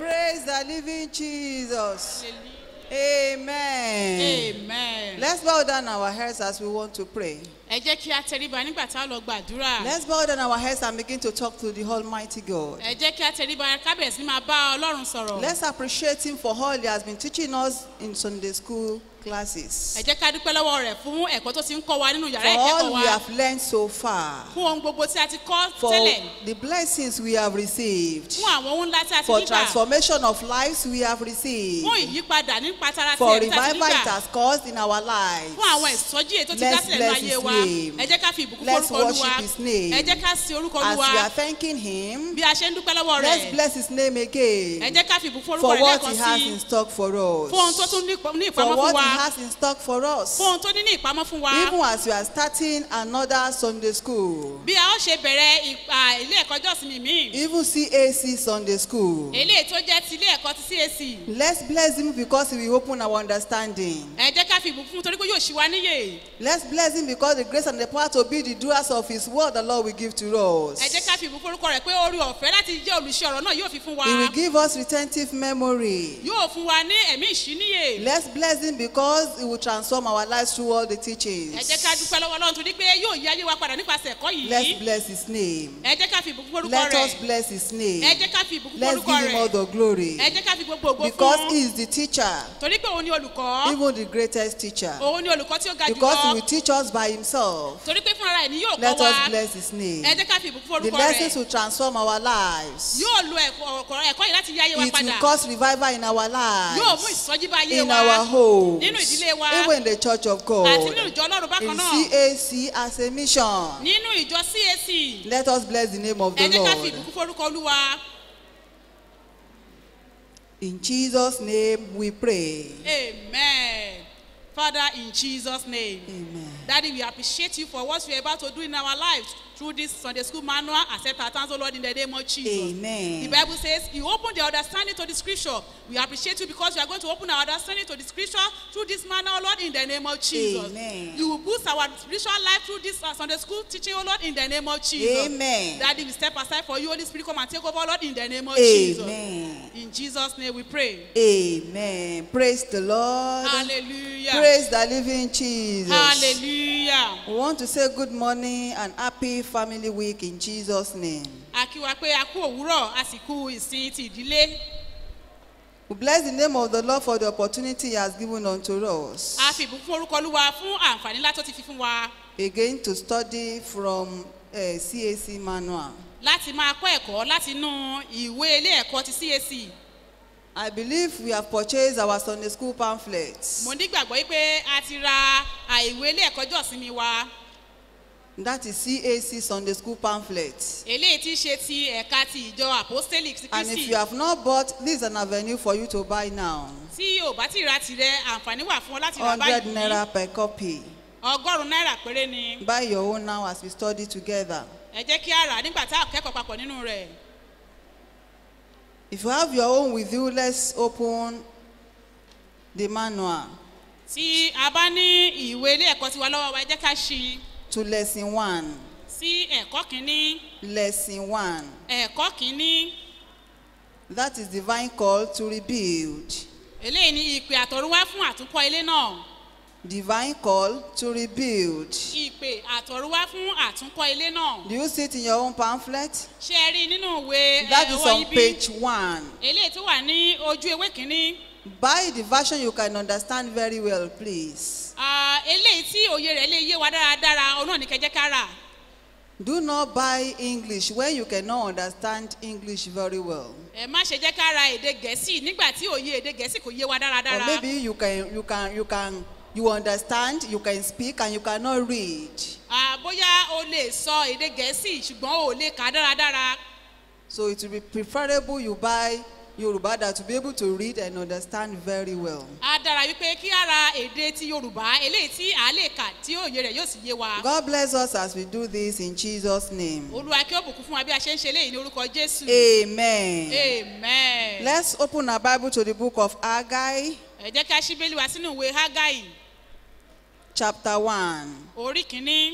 Praise the living Jesus. Amen. amen. Let's bow down our heads as we want to pray. ẹ jẹ́ kí a tẹríba nígbà tá a lọ gbàdúrà. Let's bow down our heads and begin to talk to the Almighty God. ẹ jẹ́ kí a tẹríba kábẹ̀sí máa bá ọlọ́run sọ̀rọ̀. Let's appreciate Him for all He has been teaching us in Sunday school classes. ẹ jẹ́ ká dúpẹ́ lọ́wọ́ rẹ̀ fún ẹ̀kọ́ tó ti ń kọ́ wa nínú For yàrá ìkẹ́kọ̀ọ́ all wa we have learned so far. fún ohun gbogbo tí a ti kọ́ For tẹ́lẹ̀ the blessings we have received. fún àwọn ohun ńlá tí a ti For nígbà transformation of lives we have received. fún ìyípadà nípa tara ti For ẹ̀mí tá a ti revival it nígbà has caused in our lives. fún àwọn ìsọjí èyí tó ti Let's dá sílẹ̀ bless ní ayé his wa name. ẹ jẹ́ ká fi ìbùkún Let's forúkọ olúwa worship his name. ẹ jẹ́ ká sin orúkọ As olúwa we are thanking Him, bí a ṣe ń dúpẹ́ lọ́wọ́ let's rẹ̀ bless His name ẹ again jẹ́ ká fi ìbùkún forúkọ for rẹ̀ what lẹ́ẹ̀kan He has sí in stock for fún ohun tó us. tún ní ìpamọ́ For fún what wa He has in stock for us. fún ohun tó ní ní ìpamọ́ fún wa Even as we are starting another Sunday school, bí a ó ṣe bẹ̀rẹ̀ ìpa ilé ẹ̀kọ́ jọ́sìn míì even CAC Sunday school, eléyìí tó jẹ́ ti ilé ẹ̀kọ́ ti cac let's bless Him because He will open our understanding. ẹ jẹ́ ká fi ìbùkún fún torí pé yóò ṣí wa níyè Let's bless Him because the grace and the power to be the doers of His word the Lord will give to us. ẹ jẹ́ ká fi ìbùkún forúkọ rẹ̀ pé orí ọ̀fẹ́ láti jẹ́ olùṣe ọ̀rọ̀ náà yóò fi fún wa He will give us retentive memory. yóò fún wa ní ẹ̀mí ìṣíníyè Let's bless Him because He will transform our lives through all the teachings. ẹ jẹ́ ká dúpẹ́ lọ́wọ́ ọlọ́run torí pé yóò yí ayé wa padà nípasẹ̀ ẹ̀kọ́ Let's yìí bless His name. ẹ jẹ́ ká fi ìbùkún forúkọ Let rẹ̀ us bless His ẹ name. jẹ́ ká fi ìbùkún Let's forúkọ give Him all rẹ̀ the glory. ẹ jẹ́ ká fi gbogbo ògo Because He fún is the teacher, torí pé òun ni olùkọ́ even the greatest teacher. òun ni olùkọ́ tí ó ga Because He will jùlọ teach us by Himself. torí pé fúnra rẹ̀ ni yóò Let kọ́ wa us bless His name. ẹ jẹ́ ká fi ìbùkún The forúkọ lessons rẹ̀ will transform our lives. yóò lo ẹ̀kọ́ ọ̀kọ̀- ẹ̀kọ́ yìí láti yí ayé wa It will padà cause revival in our yóò mú lives, ìsọjí bá ayé in wa our homes, nínú ìdílé wa even in the church of àti God, nínú ìjọ ọlọ́run bákan in náà CAC as a mission. nínú ìjọ cac Let us bless the name of ẹ the jẹ́ ká fi Lord. ìbùkún forúkọ olúwa In Jesus' name we pray. amen father in jesus name Amen. daddy we appreciate you for what you are about to do in our lives through this sunday school manual accept our thanks o lord in the name of jesus. Amen. The Bible says, You open the understanding to the scripture. We appreciate you because you are going to open our understanding to the scripture through this manner, O Lord, in the name of Jesus. Amen. You will boost our spiritual life through this uh, Sunday school teaching, O Lord, in the name of Jesus. Amen. Daddy, we step aside for you, Holy Spirit, come and take over, Lord, in the name of Jesus. Amen. In Jesus' name we pray. Amen. Praise the Lord. Hallelujah. Praise the living Jesus. Hallelujah. We want to say good morning and happy family week in Jesus' name. A kí wa pé a kú òwúrọ̀, a sì kú ìsìn ti ìdílé. We bless the name of the Lord for the opportunity He has given unto us. A fi ìbùkún orúkọ Olúwa fún àǹfààní ńlá tó ti fi fún wa. Again to study from uh, CAC manual. láti máa kọ́ ẹ̀kọ́ láti inú ìwé ilé ẹ̀kọ́ ti cac I believe we have purchased our Sunday school pamphlets. mo nígbàgbọ́ yìí pé a ti ra àìwé ilé ẹ̀kọ́ jọ̀sìnmi wa That is CAC Sunday school pamphlet. eléyìí tí í ṣe ti ẹ̀ka ti ìjọ apostolic ti And if kristi you have not bought, this is an avenue for you to buy now. tí o bá ti ra tirẹ̀ àǹfààní wà fún ọ láti rà 100 báyìí naira per copy. ọgọ́rùn-ún náírà péré ni Buy your own now as we study together. ẹ jẹ́ kí a rà á nígbà tá a kẹ́kọ̀ọ́ papọ̀ nínú rẹ̀ If you have your own with you, let's open the manual tí a bá ní ìwé ilé ẹ̀kọ́ tiwa lọ́wọ́ wa ẹ jẹ́ ká ṣí i to lesson 1. sí ẹ̀kọ́ kínní Lesson 1. ẹ̀kọ́ kínní That is divine call to rebuild. eléyìí ni ìpè àtọ̀runwá fún àtúnkọ́ ilé náà. Divine call to rebuild. ìpè àtọ̀runwá fún àtúnkọ́ ilé náà. Do you see it in your own pamphlet? ṣé ẹ rí i nínú ìwé That ẹ, is ọwọ́ on yín bí? page 1. eléyìí tó wà ní ojú ewé kínní. Buy the version you can understand very well, please. Ah, eléyìí tí òye rẹ̀ lè yé wa dáradára òun náà ní kẹjẹ́ ká rà. Do not buy English when you cannot understand English very well. ẹ má ṣe jẹ́ ká ra èdè gẹ̀ẹ́sì nígbà tí òye èdè gẹ̀ẹ́sì kò yé wa Or dáradára. maybe you can you can you can you understand, you can speak and you cannot read. Ah, bóyá o lè sọ èdè gẹ̀ẹ́sì ṣùgbọ́n o ò lè kà á dáradára. So it will be preferable you buy Yoruba that to be able to read and understand very well. á dára wípé kí á ra èdè ti yorùbá eléyìí tí à á lè kà tí òye rẹ̀ yóò sì yé wa. God bless us as we do this in Jesus' name. olúwa kí ó bùkún fún wa bí a ṣe ń ṣe léyìí ní orúkọ jésù. Amen. amen. Let's open our Bible to the book of Haggai, ẹ jẹ́ ká ṣí bẹ́lí wa sínú ìwé hágáì chapter 1. orí kìíní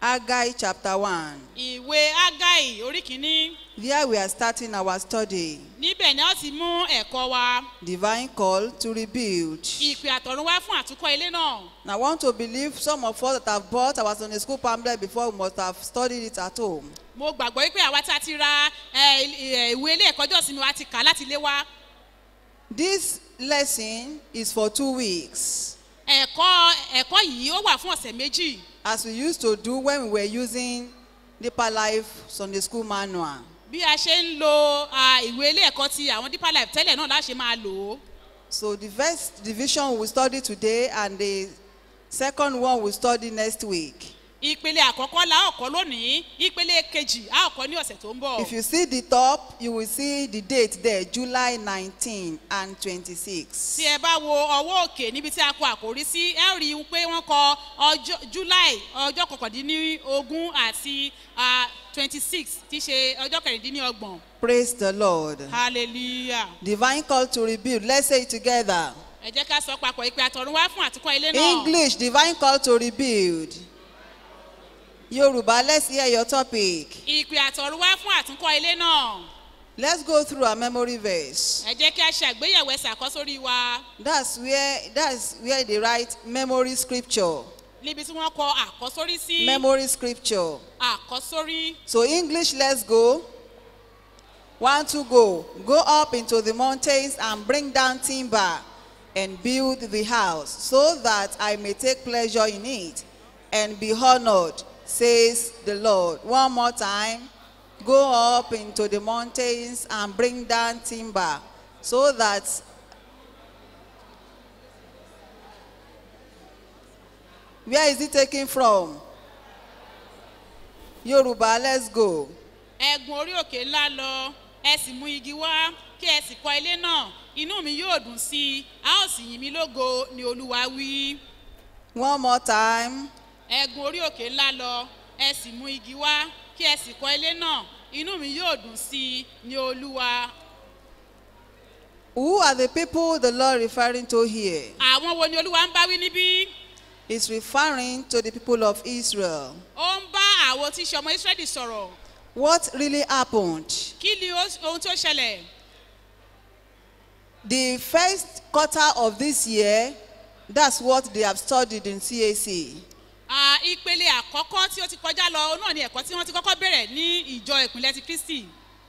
Haggai chapter 1. ìwé agai orí kìíní There we are starting our study. níbẹ̀ ni a ó ti mú ẹ̀kọ́ wa Divine call to rebuild. ìpè àtọ̀run wá fún àtúnkọ́ ilé náà Now, I want to believe some of us that have bought our Sunday school pamphlet before we must have studied it at home. mo gbàgbọ́ wípé àwa tí a ti ra ẹ, ẹ, ìwé ilé ẹ̀kọ́ jọ̀sìn mi wa ti kà á láti ilé wa This lesson is for two weeks, ẹ̀kọ́ ẹ̀kọ́ yìí ó wà fún ọ̀sẹ̀ méjì as we used to do when we were using Deeper Life Sunday School Manual. bí a ṣe ń lo à, ìwé ilé ẹ̀kọ́ ti àwọn deeper life tẹ́lẹ̀ náà láṣẹ máa lò ó So, the first division we will study today, and the second one we will study next week. ìpele àkọ́kọ́ la ó kọ́ lónìí ìpele kejì a ó kọ́ ní ọ̀sẹ̀ tó ń bọ̀ If you see the top, you will see the date there, July 19 and 26. tí ẹ bá wo ọwọ́ òkè níbi tí a kọ àkórí sí ẹ rí i pé wọ́n kọ ọjọ́ july ọjọ́ kọkàndínlógún àti twenty six tí í ṣe ọjọ́ kẹrìndínlọ́gbọ̀n Praise the Lord. hallelujah Divine call to rebuild. Let's say it together. ẹ jẹ́ ká sọ papọ̀ ìpè àtọ̀run wá fún àtúkọ̀ ilé náà English, divine call to rebuild. Yoruba, let's hear your topic. ìpè àtọ̀run wá fún àtúnkọ̀ ilé náà Let's go through our memory verse. ẹ jẹ́ kí a ṣe àgbéyẹ̀wò ẹsẹ̀ àkọ́sórí wa That's where that's where they write memory scripture. níbi tí wọ́n kọ àkọ́sórí sí Memory scripture. àkọ́sórí So English, let's go. One to go. Go up into the mountains and bring down timber and build the house so that I may take pleasure in it and be honored, says the Lord. One more time. Go up into the mountains and bring down timber so that where is it taken from? Yoruba, let's go. ẹ̀gùn orí òkè ńlá lọ ẹ sì mú igi wá kí ẹ sì kọ́ ilé náà inú mi yóò dùn sí i a ó sì yìn mí lógo ni olúwa wí. One more time. ẹ̀gùn orí òkè ńlá lọ ẹ sì mú igi wá kí ẹ sì kọ́ ilé náà inú mi yóò dùn sí i ni olúwa. Who are the people the Lord referring to here? àwọn wo ni olúwa ń bá wí níbí? He's referring to the people of Israel. ó ń bá àwọn tí í ṣe ọmọ israẹli sọ̀rọ̀ What really happened? kí ni ó- ohun tó ṣẹlẹ̀? The first quarter of this year, that's what they have studied in CAC. À, ìpele àkọ́kọ́ tí ó ti kọjá lọ òun náà ni ẹ̀kọ́ tí wọ́n ti kọ́kọ́ bẹ̀rẹ̀ ní ìjọ ìpínlẹ̀ ti kristi.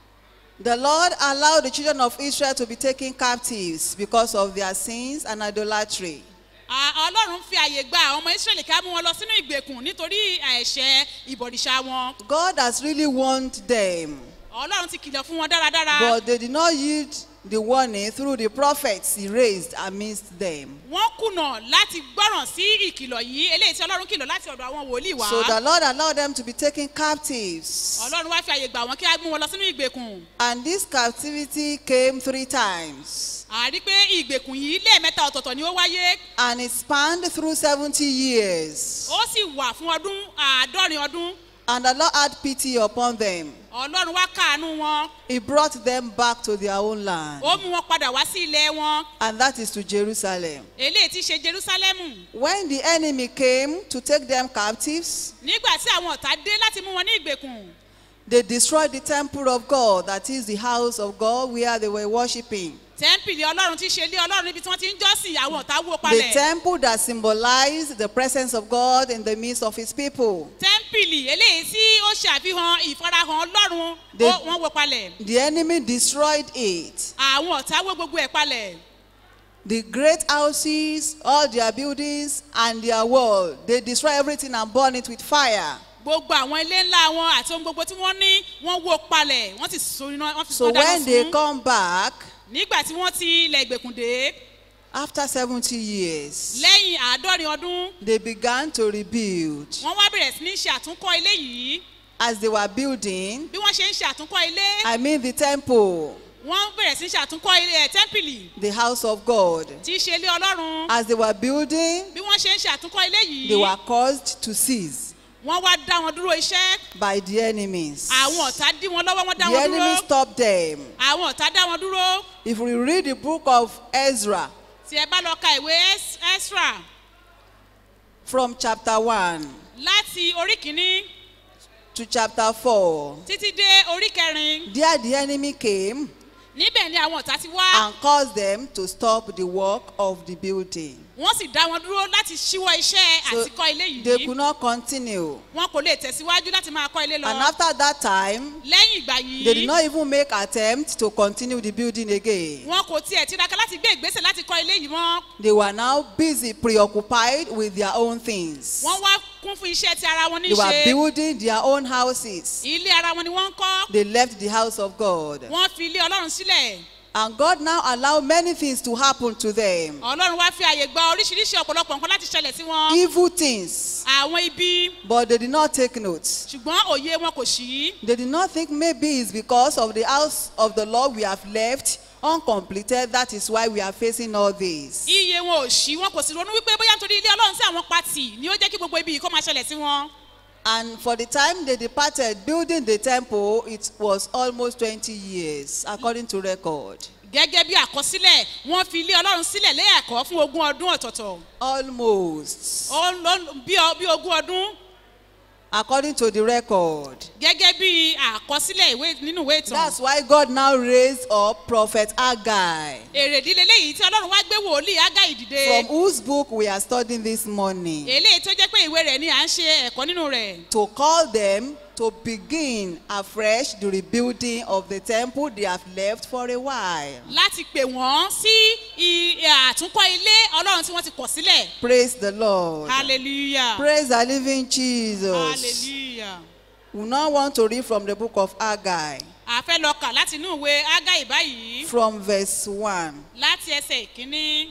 The Lord allowed the children of Israel to be taken captives because of their sins and idolatry. À, ọlọ́run fi àyè gba àwọn ọmọ israẹli ká mú wọn lọ sínú ìgbèkùn nítorí ẹ̀ṣẹ̀ ìbọ̀dìṣà wọn. God has really warned them, ọlọ́run ti kìlọ̀ fún wọn dáradára. but they did not heed the warning through the prophets he raised amidst them. wọ́n kùnà láti gbọ́ràn sí ìkìlọ̀ yìí eléyìí tí ọlọ́run kìlọ̀ láti ọ̀dọ̀ àwọn wòlíì wá. So the Lord allowed them to be taken captives. ọlọ́run wá fi àyè gbà wọ́n kí á mú wọn lọ sínú ìgbèkùn. And this captivity came three times. àrí pé ìgbèkùn yìí lẹ́ẹ̀mẹ́ta ọ̀tọ̀ọ̀tọ̀ ni ó wáyé. And it spanned through 70 years. ó sì wà fún ọdún àádọ́rin ọdún. And the Lord had pity upon them. ọlọ́run wá káàánú wọn. He brought them back to their own land. ó mú wọn padà wá sí ilẹ̀ wọn. And that is to Jerusalem. eléyìí ti ṣe jerusalemu. When the enemy came to take them captives, nígbà tí àwọn ọ̀tá dé láti mú wọn ní ìgbèkùn. they destroyed the temple of God, that is the house of God where they were worshiping. tẹ́ḿpìlì ọlọ́run ti ṣe ilé ọlọ́run níbi tí wọ́n ti ń jọ́sìn àwọn ọ̀tá wó The palẹ̀. temple that symbolized the presence of God in the midst of his people. tẹ́ḿpìlì eléyìí tí ó ṣàfihàn ìfarahàn ọlọ́run The- ó- wọ́n wó palẹ̀. The enemy destroyed it. àwọn ọ̀tá wó gbogbo ẹ̀ palẹ̀. The great houses, all their buildings, and their wall, they destroy everything and burn it with fire. gbogbo àwọn ilé ńlá wọn àti ohun gbogbo tí wọ́n ní wọ́n wó palẹ̀ wọ́n sì so iná wọ́n fi So wọ́n dáná when they sun. come back, nígbà tí wọ́n ti ilẹ̀ ìgbèkùn dé after 70 years, lẹ́yìn àádọ́rin ọdún they began to rebuild. wọ́n wá bẹ̀rẹ̀ sí ní ṣe àtúnkọ́ ilé yìí As they were building, bí wọ́n ṣe ń ṣe àtúnkọ́ ilé I mean the temple, wọ́n bẹ̀rẹ̀ sí ní ṣe àtúnkọ́ ilé ẹ̀ tẹ́ḿpìlì the house of God. tí í ṣe ilé ọlọ́run As they were building, bí wọ́n ṣe ń ṣe àtúnkọ́ ilé yìí they were caused to cease wọ́n wá dá wọn dúró iṣẹ́ by the enemies. àwọn ọ̀tá dí wọn lọ́wọ́ wọ́n dá The wọn dúró enemy stopped them. àwọn ọ̀tá dá wọn dúró If we read the book of Ezra tí ẹ bá lọ ka ìwé Es- Esra from chapter 1, láti orí kìíní to chapter 4. títí dé orí kẹrin There the enemy came níbẹ̀ ni àwọn ọ̀tá ti wá and caused them to stop the work of the building. wọ́n sì dá wọn dúró láti ṣíwọ́ iṣẹ́ So àti kọ́ ilé they yìí could not continue. wọn kò lè tẹ̀síwájú láti máa kọ́ ilé lọ And after that time, lẹ́yìn ìgbà they did yìí not even make attempt to continue the building again. wọn kò tiẹ̀ tiraka láti gbé ìgbésẹ̀ láti kọ́ ilé yìí mọ́ They were now busy, preoccupied with their own things. wọ́n wá kún fún iṣẹ́ ti ara wọn They were níṣe building their own houses. ilé ara wọn ni wọ́n ń kọ́ They left the house of God. wọ́n fi ilé ọlọ́run sílẹ̀ And God now allowed many things to happen to them. ọlọ́run wá fi àyè gba oríṣiríṣi ọ̀pọ̀lọpọ̀ nǹkan láti ṣẹlẹ̀ sí wọn Evil things. àwọn ibi But they did not take note. ṣùgbọ́n òye wọn kò ṣí They did not think maybe it's because of the house of the Lord we have left uncompleted. That is why we are facing all this. iye wọn ò ṣí wọn kò sì ronú wípé bóyá nítorí ilé ọlọ́run sí àwọn pati ni ó jẹ́ kí gbogbo ibi yìí kó máa ṣẹlẹ̀ sí wọn And for the time they departed building the temple, it was almost 20 years, according to record. gẹ́gẹ́ bí àkọsílẹ̀ wọ́n fi ilé ọlọ́run sílẹ̀ lẹ́ẹ̀kọ́ fún ogún ọdún ọ̀tọ̀ọ̀tọ̀ Almost, Ó ló- bí ọ- bí ogún ọdún according to the record. gẹ́gẹ́ bí àkọsílẹ̀ ìwé nínú ìwé ìtàn That's why God now raised up Prophet Haggai, èrèdí leléyìí tí ọlọ́run wá gbé wòlíì ágáì dìde from whose book we are studying this morning, eléyìí tó jẹ́ pé ìwé rẹ̀ ni à ń ṣe ẹ̀kọ́ nínú rẹ̀ to call them to begin afresh the rebuilding of the temple they have left for a while. láti pè wọ́n sí i- àtúnkọ́ ilé ọlọ́run tí wọ́n ti kọ̀ sílẹ̀ Praise the Lord. hallelujah Praise the living Jesus. hallelujah We now want to read from the book of Haggai, a fẹ́ lọ kà láti inú ìwé ágáì báyìí from verse 1. láti ẹsẹ̀ ìkíní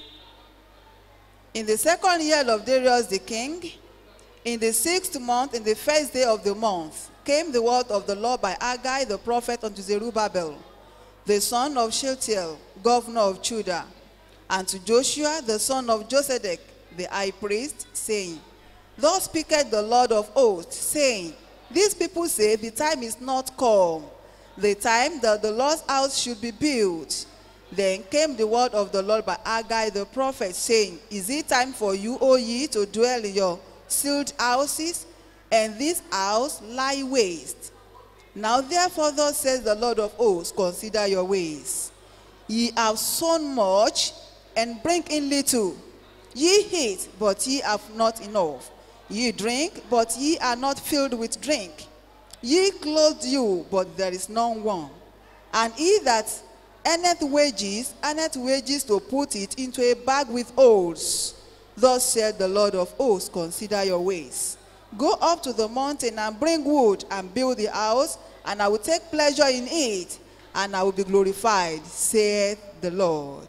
In the second year of Darius the king, in the sixth month, in the first day of the month, came the word of the Lord by Haggai the prophet unto Zerubbabel, the son of Shealtiel, governor of Judah, and to Joshua the son of Josedek, the high priest, saying, Thus speaketh the Lord of hosts, saying, These people say, The time is not come, the time that the Lord's house should be built. Then came the word of the Lord by Haggai the prophet, saying, Is it time for you, O ye, to dwell in your sealed houses, and this house lie waste? Now therefore, thus says the Lord of hosts, consider your ways. Ye have sown much, and bring in little. Ye eat, but ye have not enough. Ye drink, but ye are not filled with drink. Ye clothe you, but there is none one. And he that earneth wages, earneth wages to put it into a bag with holes. Thus said the Lord of hosts, consider your ways. Go up to the mountain and bring wood and build the house, and I will take pleasure in it, and I will be glorified, saith the Lord.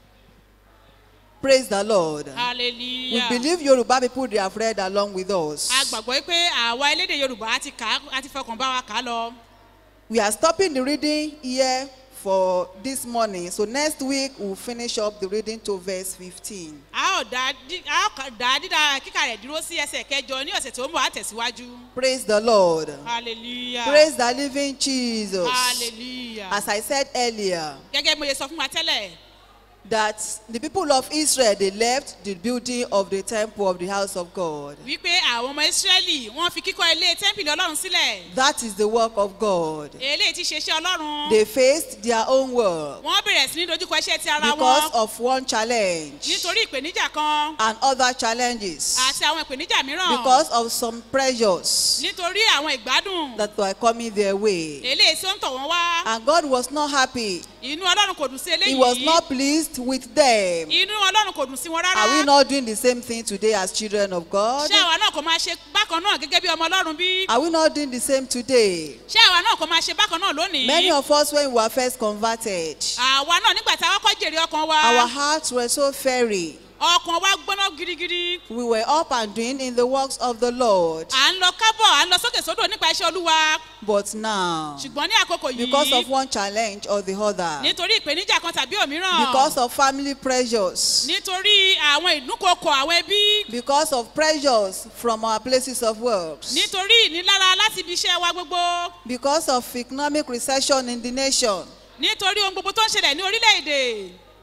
Praise the Lord. We hallelujah believe Yoruba people they have read along with us. a gbàgbọ́ pé àwa elédè yorùbá á ti kà á á ti fọkàn bá wa kà á lọ We are stopping the reading here for this morning. So next week we'll finish up the reading to verse 15. a ó dá dí- a ó kà- dá dídá kíkà rẹ̀ dúró sí ẹsẹ̀ kẹjọ ní ọ̀sẹ̀ tó ń bọ̀ á tẹ̀síwájú Praise the Lord. hallelujah Praise the living Jesus. hallelujah As I said earlier, gẹ́gẹ́ bí mo ṣe sọ fún wa tẹ́lẹ̀ that the people of Israel they left the building of the temple of the house of God. wípé àwọn ọmọ ìsírẹ́lì wọ́n fi kíkọ́ ilé tẹ́ḿpìlì ọlọ́run sílẹ̀ That is the work of God. eléyìí ti ṣe iṣẹ́ ọlọ́run They faced their own work wọ́n bẹ̀rẹ̀ sí ní dojúkọ iṣẹ́ ti ara because wọn of one challenge nítorí ìpèníjà kan and other challenges àti àwọn ìpèníjà mìíràn because of some pressures nítorí àwọn ìgbádùn that were coming their way. eléyìí tó ń tọ̀ wọ́n wá And God was not happy. inú ọlọ́run kò dùn sí He was eléyìí not pleased with them. inú ọlọ́run kò dùn sí wọn Are we rárá not doing the same thing today as children of God? ṣé àwa náà kò máa ṣe bákan náà gẹ́gẹ́ bí ọmọ ọlọ́run bí Are we not doing the same today? ṣé àwa náà kò máa ṣe bákan náà lónìí Many of us, when we were first converted, àwa náà nígbà tí a kọ́kọ́ jèrè ọkàn wa our hearts were so fairy. ọkàn wa gbóná girigiri We were up and doing in the works of the Lord. à ń lọ kábọ̀ à ń lọ sókè sódò nípa iṣẹ́ olúwa But now, ṣùgbọ́n ní àkókò because of yìí one challenge or the other, nítorí ìpèníjà kan tàbí òmíràn because of family pressures, nítorí àwọn ìdúnkokò àwọn ẹbí because of pressures from our places of work, nítorí ìnilára láti ibi iṣẹ́ wa gbogbo because of economic recession in the nation, nítorí ohun gbogbo tó ń ṣẹlẹ̀ ní orílẹ̀-èdè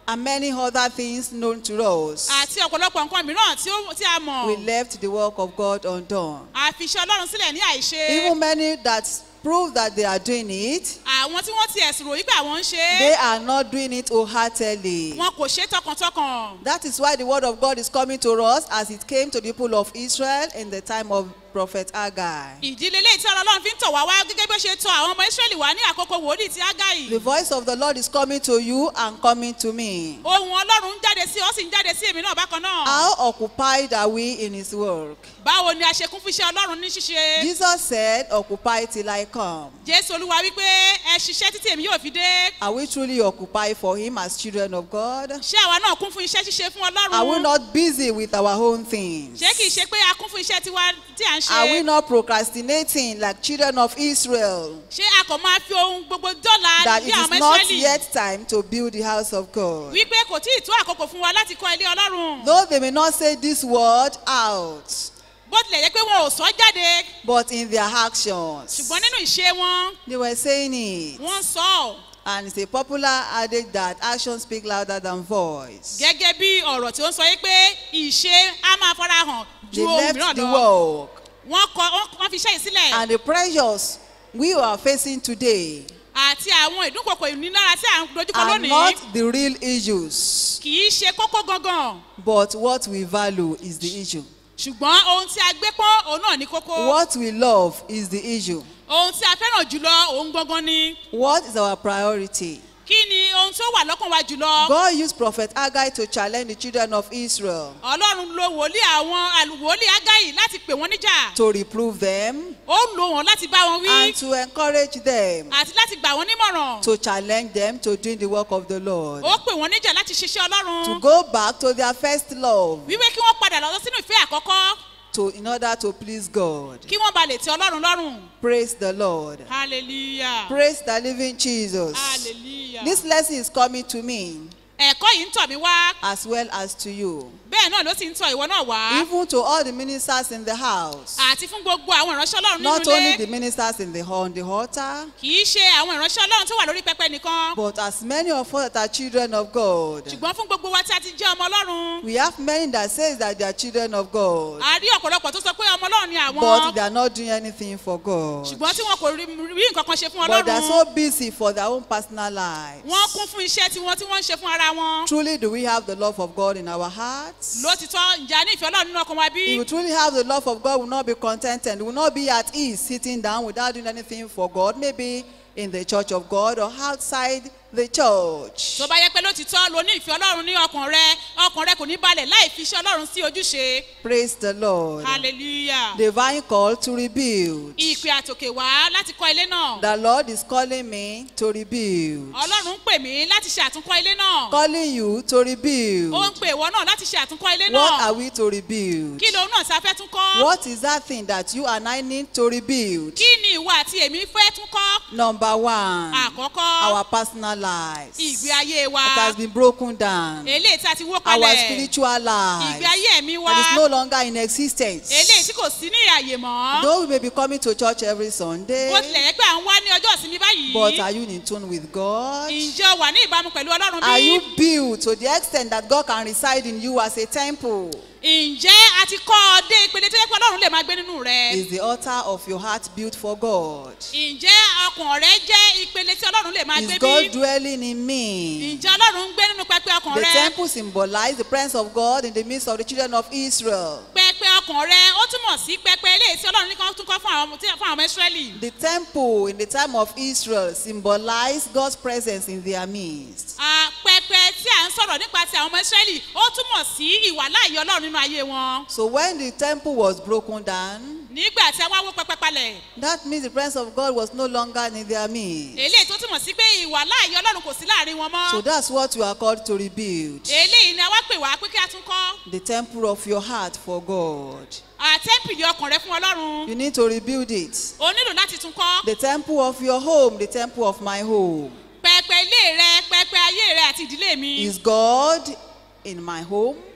and many other things known to us. àti ọ̀pọ̀lọpọ̀ nǹkan mìíràn tí ó- tí a mọ̀ We left the work of God undone. àfiṣẹ́ ọlọ́run sílẹ̀ ní àìṣe Even many that prove that they are doing it, àwọn tí wọ́n ti ẹ̀sùn ròyìn pé àwọn ń ṣe they é are not doing it wholeheartedly. wọn kò ṣe é tọkàntọkàn That is why the word of God is coming to us as it came to the people of Israel in the time of prophet Haggai. ìdílé ilé tí ọlọ́run fi ń tọ̀ wá wá gẹ́gẹ́ bí ó ṣe tọ àwọn ọmọ israẹli wá ní àkókò wòlíì ti ágáyì The voice of the Lord is coming to you and coming to me. ohun ọlọ́run ń jáde sí ọ sì ń jáde sí èmi náà bákan náà How occupied are we in his work? báwo ni a ṣe kún fún iṣẹ́ ọlọ́run ní ṣíṣe Jesus said, Occupy till I come. jésù olúwa wípé ẹ ṣiṣẹ́ títí èmi yóò fi dé Are we truly occupied for him as children of God? ṣé àwa náà kún fún iṣẹ́ ṣíṣe fún Are we ọlọ́run not busy with our own things? ṣé kìí ṣe pé a kún fún iṣẹ́ tiwa tí à ń Are we ṣe not procrastinating like children of Israel? ṣé a kò máa fi ohun gbogbo dọ́là That bí it àwọn is ọmọ not israẹli yet time to build the house of God. wípé kò tí ì tó àkókò fún wa láti kọ́ ilé ọlọ́run Though they may not say this word out, bó tilẹ̀ jẹ́ pé wọn ò sọ jáde but in their actions, ṣùgbọ́n nínú ìṣe wọn they were saying it. wọ́n sọ ọ́ And it's a popular adage that actions speak louder than voice. gẹ́gẹ́ bí ọ̀rọ̀ tí ó ń sọ yìí pé ìṣe á máa fara hàn They ju ohun left mìíràn the lọ work. wọ́n kọ wọ́n- wọ́n fi iṣẹ́ yìí sílẹ̀ And the pressures we are facing today àti àwọn ìdúnkokò ìnílára tí à ń dojúkọ are lónìí not the real issues, kì í ṣe kókó gangan but what we value is the issue. ṣùgbọ́n ohun tí a gbé pọ́n òun náà ní kókó What we love is the issue. ohun tí a fẹ́ràn jùlọ òun gangan ni What is our priority? kí ni ohun tó wà lọ́kàn wa jùlọ God used Prophet Haggai to challenge the children of Israel ọlọ́run lo wòlíì àwọn àlùwòlíì ágáyì láti pè wọ́n níjà to reprove them ó lo wọn láti bá wọn wí and to encourage them àti láti gbà wọ́n nímọ̀ràn to challenge them to doing the work of the Lord. ó pè wọ́n níjà láti ṣiṣẹ́ To ọlọ́run go back to their first love wíwé kí wọ́n padà lọ sínú ìfẹ́ àkọ́kọ́ to in order to please God. kí wọ́n ba lè tẹ ọlọ́run lọ́rùn Praise the Lord. hallelujah Praise the living Jesus. hallelujah This lesson is coming to me ẹ̀kọ́ yìí ń tọ̀ mí wá as well as to you. bẹ́ẹ̀ náà ló sì ń tọ̀ ìwọ náà wá Even to all the ministers in the house. àti fún gbogbo àwọn ìránṣẹ́ ọlọ́run nínú Not only the ilé ministers in the on the altar, kì í ṣe àwọn ìránṣẹ́ ọlọ́run tó wà lórí pẹpẹ nìkan but as many of us that are children of God. ṣùgbọ́n fún gbogbo wa tí a ti jẹ́ ọmọ ọlọ́run We have many that says that they are children of God, a rí ọ̀pọ̀lọpọ̀ tó sọ pé ọmọ ọlọ́run ni but àwọn they are not doing anything for God. ṣùgbọ́n tí wọn kò rí rí nǹkan kan ṣe fún But they are ọlọ́run so busy for their own personal lives. wọ́n kún fún iṣẹ́ tiwọn tí wọ́n ń ṣe fún ara wọn Truly, do we have the love of God in our hearts? lótìtọ́ ǹjẹ́ a ní ìfẹ́ ọlọ́run nínú ọkàn wa bí If we truly have the love of God, we will not be contented. We will not be at ease sitting down without doing anything for God, maybe in the church of God or outside the church. tó bá yẹ pé lótìtọ́ lo ní ìfẹ́ ọlọ́run ní ọkàn rẹ ọkàn rẹ kò ní balẹ̀ láì fi iṣẹ́ ọlọ́run sí ojúṣe Praise the Lord. hallelujah Divine call to rebuild. ìpè àtòkè wá láti kọ́ ilé náà The Lord is calling me to rebuild. ọlọ́run ń pè mí láti ṣe àtúnkọ́ ilé náà Calling you to rebuild. ó ń pè ìwọ náà láti ṣe àtúnkọ́ ilé What náà are we to rebuild? kí lòun náà tí a fẹ́ tún kọ́ What is that thing that you and I need to rebuild? kí ni ìwọ àti èmi fẹ́ tún kọ́ Number one, àkọ́kọ́ our personal lives. ìgbé ayé wa It has been broken down. eléyìí tí a ti wó Our kalẹ̀ spiritual ìgbé life ayé ẹ̀mí wa that is no longer in existence. eléyìí tí kò sí ní àyè mọ́ Though we may be coming to church every Sunday, bó tilẹ̀ yẹ pé à ń wá ní ọjọ́ ìsinmi but báyìí are you in tune with God? ǹjẹ́ o wà ní ìbámu pẹ̀lú ọlọ́run Are bí you built to the extent that God can reside in you as a temple? ǹjẹ́ a ti kọ́ ọ dé ìpele tó yẹ pé ọlọ́run lè máa gbé nínú rẹ Is the altar of your heart built for God? ǹjẹ́ ọkàn rẹ jẹ́ ìpele tí ọlọ́run lè máa gbé Is bí God dwelling in me? ǹjẹ́ ọlọ́run ń gbé nínú pẹpẹ ọkàn The rẹ temple symbolized the presence of God in the midst of the children of Israel. pẹpẹ ọkàn rẹ ó túmọ̀ sí pẹpẹ eléyìí tí ọlọ́run ní kan tún kọ́ fún àwọn tí- fún àwọn ọmọ ìsírẹ́lì The temple in the time of Israel symbolized God's presence in their midst. Ah, pẹpẹ tí à ń sọ̀rọ̀ nípa ti àwọn ọmọ ìsírẹ́lì ó túmọ̀ sí ìwàláàyè ọlọ́run nínú ayé wọn So when the temple was broken down, nígbà tí a wá wó pẹpẹ palẹ̀ that means the presence of God was no longer in their midst. eléyìí tó túmọ̀ sí pé ìwàláàyè ọlọ́run kò sí láàrin wọn mọ́ So that's what you are called to rebuild. eléyìí ni a wá pè wá pé kí a tún kọ́ The temple of your heart for God. àtẹ́ǹpìlì ọkàn rẹ fún ọlọ́run You need to rebuild it. o nílò láti tún kọ́ The temple of your home, the temple of my home. pẹpẹ ilé rẹ pẹpẹ ayé rẹ àti ìdílé mi Is God in my home?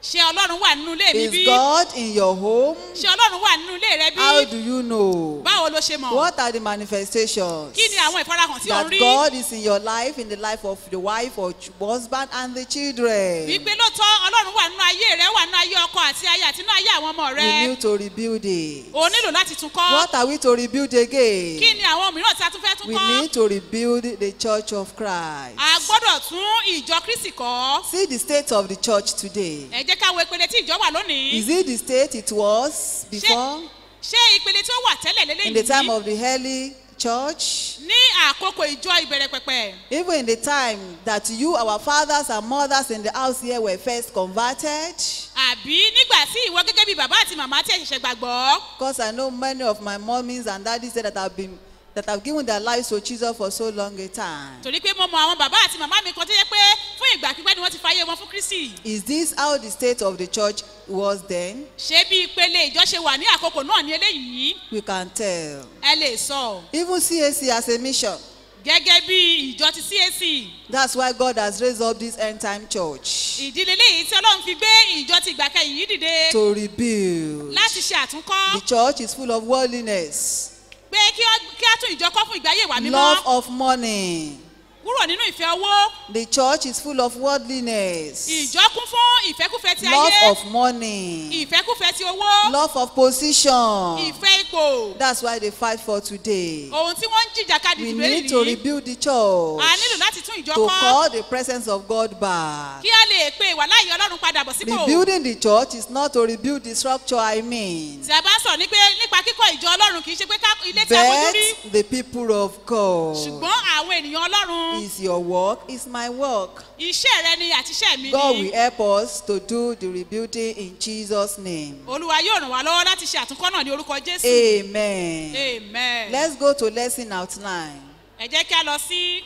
ṣé ọlọ́run wà nínú ilé mi bí Is God in your home? ṣé ọlọ́run wà nínú ilé rẹ How bí do you know? báwo ló ṣe mọ̀ What are the manifestations? kí ni àwọn ìfarahàn tí ò ń That rí God is in your life, in the life of the wife or ch- husband and the children. wípé lóòótọ́ ọlọ́run wà nínú ayé rẹ wà nínú ayé ọkọ àti aya àti nínú ayé àwọn ọmọ We rẹ need to rebuild it. o nílò láti tún kọ́ What are we to rebuild again? kí ni àwọn mìíràn tí a tún fẹ́ tún We kọ́ need to rebuild the church of Christ. a gbọ́dọ̀ tún ìjọ kristi kọ́ See the state of the church today. ẹ jẹ́ ká wo ìpele tí ìjọ wà lónìí Is it the state it was before? ṣé ìpele tí ó wà tẹ́lẹ̀ In the time lélẹ́yìí of the early church? ní àkókò ìjọ ìbẹ̀rẹ̀ pẹ̀pẹ̀ Even in the time that you, our fathers and mothers in the house here, were first converted? àbí nígbà tí ìwọ gẹ́gẹ́ bí bàbá àti màmá tí ẹ ṣẹ̀ṣẹ̀ gbàgbọ́ Because I know many of my mummies and daddies say that have been that have given their lives to Jesus for so long a time. torí pé mo mọ àwọn bàbá àti màmá mi kan tó yẹ pé fún ìgbà pípẹ́ ni wọ́n ti fàyè wọn fún kristi Is this how the state of the church was then? ṣé bí ìpele ìjọ ṣe wà ní àkókò náà ní eléyìí We can tell. ẹ lè sọ Even CAC as a mission. gẹ́gẹ́ bí ìjọ ti cac That's why God has raised up this end time church ìdílé léyìí tí ọlọ́run fi gbé ìjọ ti ìgbà kẹyìn yìí dìde to rebuild. láti ṣe àtúnkọ́ The church is full of worldliness, pé kí á- kí á tún ìjọ kọ́ fún ìgbáyé ìwà love mímọ́ of money. kúrò nínú ìfẹ́ owó The church is full of worldliness, ìjọ kún fún ìfẹ́kúfẹ́ ti love ayé of money, ìfẹ́kúfẹ́ ti owó love of position. ìfẹ́ ipò That's why they fight for today. ohun tí wọ́n ń jìjàkadì We ìdìbò need to èyí rebuild the church a nílò láti tún ìjọ to kọ́ call the presence of God back. kí a lè pe ìwà láàyè ọlọ́run padà bọ̀ sípò Rebuilding the church is not to rebuild the structure, I mean, tí a bá ń sọ̀rọ̀ ní pé nípa kíkọ́ ìjọ ọlọ́run kì í ṣe pé ká ilé tí a fojú rí but the people of God. ṣùgbọ́n àwọn ènìyàn ọlọ́run Is your work, is my work. iṣẹ́ rẹ ni àti iṣẹ́ mi God ni will help us to do the rebuilding in Jesus' name. olúwa yóò ràn wá lọ́wọ́ láti ṣe àtúnkọ́ náà ní orúkọ jésù Amen. amen Let's go to lesson outline. ẹ jẹ́ kí a lọ sí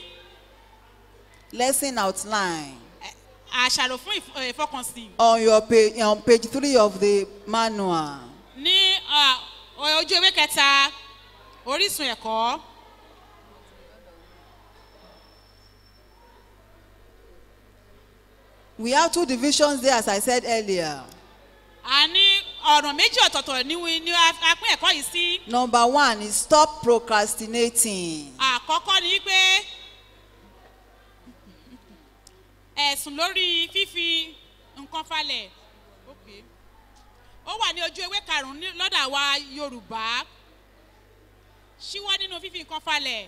Lesson outline. ẹ, àṣàrò fún ìf- ẹ, ìfọkànsìn On your page, on page three of the manual. ní à, ojú ewé kẹta orísun ẹ̀kọ́ We have two divisions there, as I said earlier. a ní ọ̀ràn méjì ọ̀tọ̀ọ̀tọ̀ ní wi- ní a a pín ẹ̀kọ́ yìí sí Number one is stop procrastinating. àkọ́kọ́ ni wípé ẹ̀sùn lórí fífi nǹkan falẹ̀ Okay. ó wà ní ojú ewé karùn-ún ní- lọ́dà wa yorùbá ṣíwọ́ nínú fífi nǹkan falẹ̀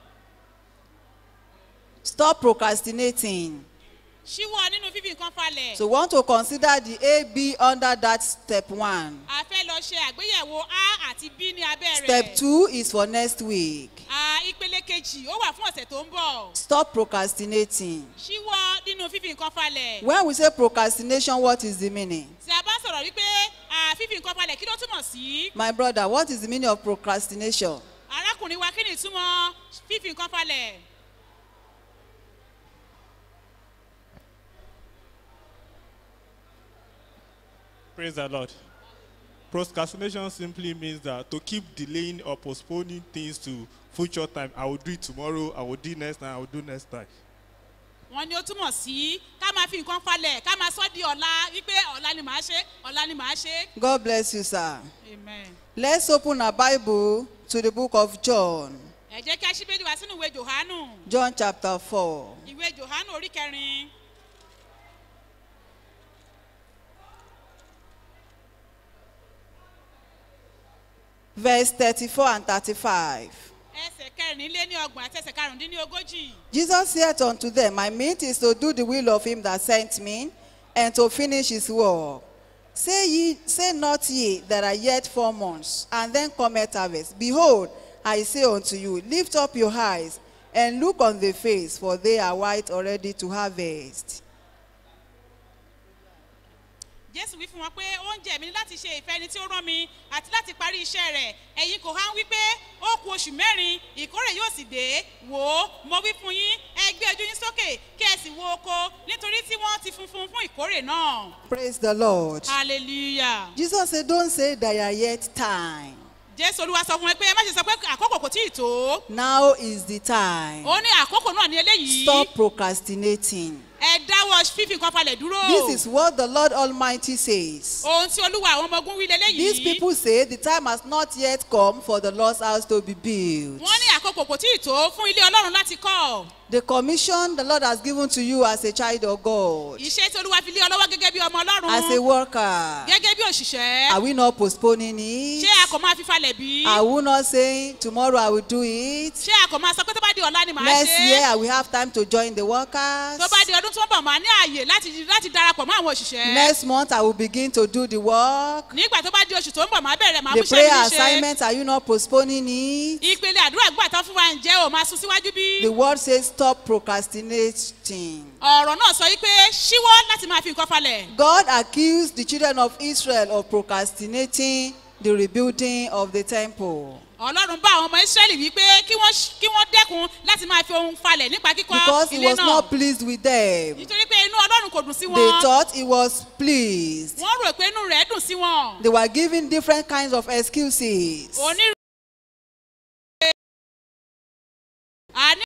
Stop procrastinating. ṣíwọ́ nínú fífi nǹkan falẹ̀ So, we want to consider the A, B under that step one. a fẹ́ lọ ṣe àgbéyẹ̀wò a àti b ní abẹ́ rẹ̀ Step two is for next week. a ìpele kejì ó wà fún ọ̀sẹ̀ tó ń bọ̀ Stop procrastinating. ṣíwọ́ nínú fífi nǹkan falẹ̀ When we say procrastination, what is the meaning? tí a bá sọ̀rọ̀ wípé a fífi nǹkan falẹ̀ kí ló túmọ̀ sí My brother, what is the meaning of procrastination? arákùnrin wa kí ni ìtumọ̀ fífi nǹkan falẹ̀ Praise the Lord. Procrastination simply means that to keep delaying or postponing things to future time. I will do it tomorrow. I will do it next time. I will do next time. wọn ni ó túmọ̀ sí ká máa fi nǹkan falẹ̀ ká máa sọ́ di ọ̀la wípé ọ̀la ni màá ṣe ọ̀la ni màá ṣe. God bless you, sir. amen. Let's open our Bible to the book of John. ẹ jẹ́ kí a ṣí bẹ́ẹ̀ni wá sínú ìwé johanu John chapter 4. ìwé johanu orí kẹrin Verse 34 and 35. ẹsẹ̀ kẹrìnlélẹ́ní ọgbọ̀n àti ẹsẹ̀ karùndínlógójì. Jesus said unto them, My meat is to do the will of him that sent me, and to finish his work. Say ye, say not ye that are yet four months, and then cometh harvest. Behold, I say unto you, lift up your eyes, and look on the face, for they are white already to harvest. jésù wí fún wọn pé oúnjẹ mi ni láti ṣe ìfẹ́ ẹni tí ó rán mi àti láti parí iṣẹ́ rẹ̀ ẹ̀yin kò há ń wí pé ó ku oṣù mẹ́rin ìkórè yóò sì dé wò ó mo wí fún yín ẹ gbé ojú yín sókè kí ẹ sì wo oko nítorí tí wọ́n ti funfun fún ìkórè náà Praise the Lord. hallelujah. Jesus said, Don't say there are yet time. jésù olúwa sọ fún ẹ pé ẹ má ṣe sọ pé àkókò kò tí ì tó Now is the time. ó ní àkókò náà ní eléyìí Stop procrastinating. ẹ dáwọ́ fífi nǹkan falẹ̀ dúró. This is what the Lord Almighty says. ohun tí olúwa àwọn ọmọ ogun wí These leléyìí. people say the time has not yet come for the Lord's house to be built. wọ́n ní àkókò kò tí ì tó fún ilé ọlọ́run láti kọ́. The commission the Lord has given to you as a child of God, iṣẹ́ tí olúwa fi lé ọ lọ́wọ́ gẹ́gẹ́ bí ọmọ as a ọlọ́run. worker. gẹ́gẹ́ bí òṣìṣẹ́. Are we not postponing it? ṣé a kò máa fi falẹ̀ bí? Are we not saying tomorrow I will do it? ṣé a kò máa sọ pé tó bá di ọ̀la ni màá Next ṣe year é? I will have time to join the workers. tó bá di ọdún tó ń bọ̀ máa ní ààyè láti láti darapọ̀ mọ́ àwọn òṣìṣẹ́. Next month I will begin to do the work. nígbà tó bá di oṣù tó ń bọ̀ máa bẹ̀rẹ̀ máa The múṣẹ́ mi prayer níṣe. assignment, are you not postponing it? ìpele àdúrà gbà tán fún wa ǹjẹ́ o máa sún síwájú bí? The word says stop procrastinating. ọ̀rọ̀ náà sọ wípé ṣíwọ́ láti máa fi nǹkan falẹ̀. God accused the children of Israel of procrastinating the rebuilding of the temple ọlọ́run bá àwọn ọmọ israẹli wípé kí wọ́n kí wọ́n dẹ́kun láti máa fi ohun falẹ̀ nípa kíkọ́ because he ilé was náà not pleased with them. nítorí pé inú ọlọ́run kò dùn sí They wọn thought he was pleased. wọ́n rò pé inú rẹ̀ dùn sí wọn They were giving different kinds of excuses. onírúurú àní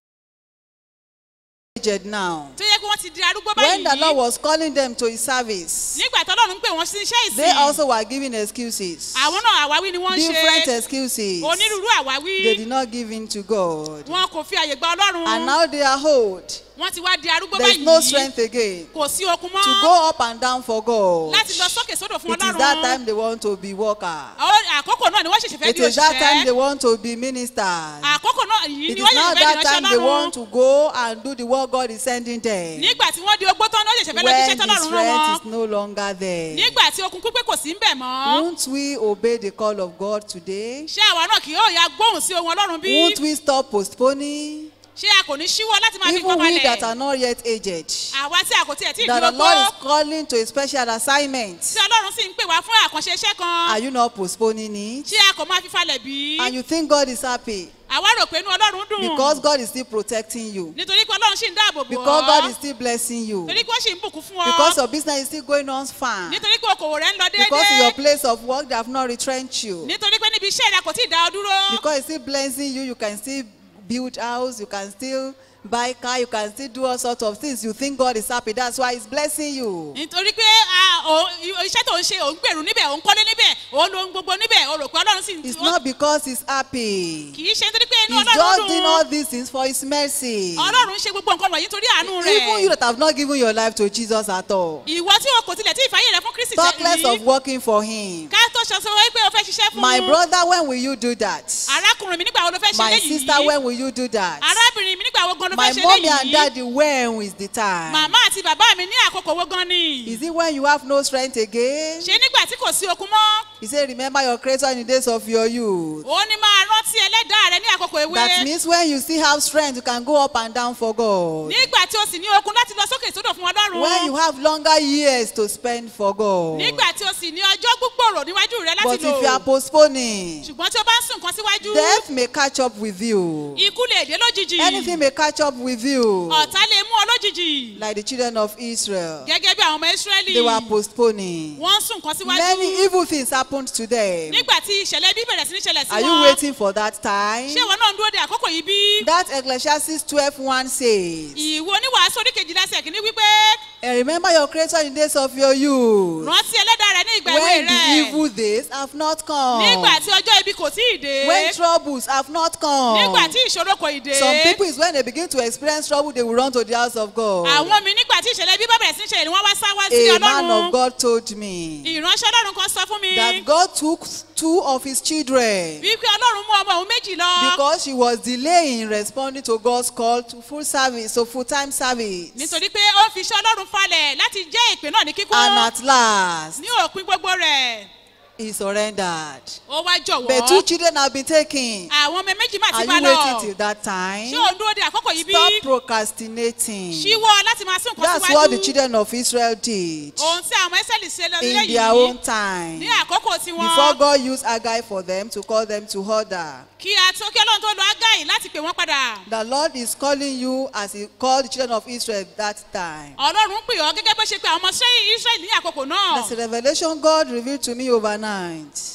Aged now. tó yẹ kí wọ́n ti di arúgbó When the Lord báyìí was calling them to his service, nígbà tó ọlọ́run ń pè wọ́n sí iṣẹ́ they ìsìn also were giving excuses. àwọn náà àwáwí ni wọ́n ń Different ṣe excuses. onírúurú àwáwí They did not give in to God. wọn kò fi àyè gba ọlọ́run And now they are old. wọ́n ti wá di arúgbó There is no báyìí strength again kò sí okun to mọ́ go up and down for God. láti lọ sókè sódò fún It is that time ọlọ́run they want to be worker. Àwọn àkókò náà ni wọ́n ṣẹ̀ṣẹ̀ fẹ́ It di is that time they òṣìṣẹ́ want to be ministers. àkókò náà yìí It ni is wọ́n now ṣẹ̀ṣẹ̀ fẹ́ that di time ìránṣẹ́ they want ọlọ́run to go and do the work God is sending them. nígbà tí wọ́n di ogbó tán ní wọ́n ṣẹ̀ṣẹ̀ fẹ́ lọ When jíṣẹ́ the tọ́lọ́run rán strength wọn is no longer there. nígbà tí okun pípé kò sí ń bẹ̀ mọ́ Won't we obey the call of God today? ṣé àwa náà kì yóò ya gbóhùn sí ohun ọlọ́run bí Won't we stop postponing? ṣé a kò ní ṣíwọ́ láti máa fi Even kọ́ we that balẹ̀ are not yet aged. àwa tí a kò tiẹ̀ tí ì That di the Lord is ogbó calling to a special assignment. tí ọlọ́run sì ń pè wá fún àkànṣe iṣẹ́ Are kan you not postponing it? ṣé a kò máa fi falẹ̀ bí And you think God is happy àwa rò pé inú ọlọ́run dùn because God is still protecting you. nítorí pé ọlọ́run sì ń dáàbò bò Because God ọ́ is still blessing you. torí pé ó sì ń bùkún fún Because ọ your business is still going on fine. nítorí pé okòwò rẹ̀ ń lọ Because in your déédéé place of work they have not retrenched you. nítorí pé níbi iṣẹ́ rẹ kò tí ì dá ọ dúró Because it's still blessing you, you can still build house, you can still buy car, you can still do all sorts of things. You think God is happy. That's why He's blessing you. nítorí pé a- o- i- iṣẹ́ tó ń ṣe òun gbèrú níbẹ̀ òun kọ́lé níbẹ̀ òun lo ohun gbogbo níbẹ̀ o rò pé ọlọ́run sì ń It's ó- not because He's happy. kì í ṣe nítorí pé inú He's ọlọ́run just doing all dùn these things for His mercy. ọlọ́run ṣe gbogbo nǹkan wọ̀nyí nítorí àánú Even you rẹ̀ that have not given your life to Jesus at all. ìwọ tí o kò tilẹ̀ tí ìfàyè rẹ fún kristi Talk less of rí working for Him. ká tó ṣe sọ pé o fẹ́ ṣiṣẹ́ fún My brother, when will you do that? arákùnrin mi nígbà wo ló fẹ́ ṣe My sister, léyìí when will you do that? arábìnrin mi nígbà wo gan ló My fẹ́ ṣe mommy and léyìí daddy, when is the time? màmá àti bàbá mi ní àkókò wo gan ni Is it when you have no strength again? ṣe nígbà tí kò sí okun mọ́ He said, Remember your creator in the days of your youth. ó ní máa rántí ẹlẹ́dàá rẹ ní àkókò ewé That means when you still have strength, you can go up and down for God. nígbà tí o sì ní okun láti lọ sókè sódò fún ọlọ́run When you have longer years to spend for God. nígbà tí o sì ní ọjọ́ gbúgbòrò níwájú rẹ láti But lò if you are postponing, ṣùgbọ́n tí o bá ń sùn kan síwájú death may catch up with you. ikú lè dé lójijì Anything may catch up with you. ọ̀tá lè mú ọ lójijì Like the children of Israel. gẹ́gẹ́ bí àwọn ọmọ ìsírẹ́lì They were postponing. wọ́n ń sùn kan síwájú Many evil things happened to them. nígbà tí ìṣẹ̀lẹ̀ bí bẹ̀rẹ̀ sí ní ṣẹlẹ̀ sí Are you wọn waiting for that time? ṣé ìwọ náà ń dúró de àkókò yìí bí That Ecclesiastes 12 1 says, ìwọ oníwàásù orí kejìlá ẹsẹ̀ kìíní wípé And remember your creator in the days of your youth. rántí ẹlẹ́dàá rẹ ní ìgbà ìwé When the rẹ evil days have not come. nígbà tí ọjọ́ ibi kò tí ì dé When troubles have not come. nígbà tí ìṣòro kò ì dé Some people is when they begin to experience trouble, they will run to the house of God. àwọn mi nígbà tí ìṣẹ̀lẹ̀ bí bá bẹ̀rẹ̀ sí ní ṣẹlẹ̀ ni wọ́n wá sá wá sí A man of ọlọ́run God told me ìránṣẹ́ ọlọ́run kan sọ fún mi that God took two of his children wípé ọlọ́run mú ọmọ òun méjì lọ because she was delaying responding to God's call to full service, so full time service. nítorí pé ó fi iṣẹ́ ọlọ́run falẹ̀ láti jẹ́ ìpè náà ní kíkún And at last, ní òpin gbogbo rẹ̀ he surrendered. ó wá But two jọ̀wọ́ children have been taken. àwọn ọmọ méjì má Are ti bá you lọ waiting till that time? ṣé òun dúró de àkókò yìí bí Stop procrastinating. ṣíwọ́ láti máa sún nǹkan That's what the síwájú children of Israel did ohun tí àwọn ẹsẹ̀lì ṣe lọ in their own lẹ́yìn time. ní àkókò tiwọn Before God used Agai for them to call them to order. kí a tó kí ọlọ́run tó lo ágáyì láti pè wọ́n padà The Lord is calling you as He called the children of Israel that time. ọlọ́run pè ọ́ gẹ́gẹ́ bó ṣe pé àwọn ọmọ ṣẹ́ israẹli ní àkókò náà There's a revelation God revealed to me overnight.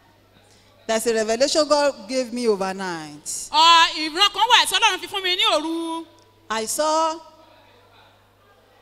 There's a revelation God gave me overnight. Ọ, ìran kan wà tí ọlọ́run fi fún mi ní òru I saw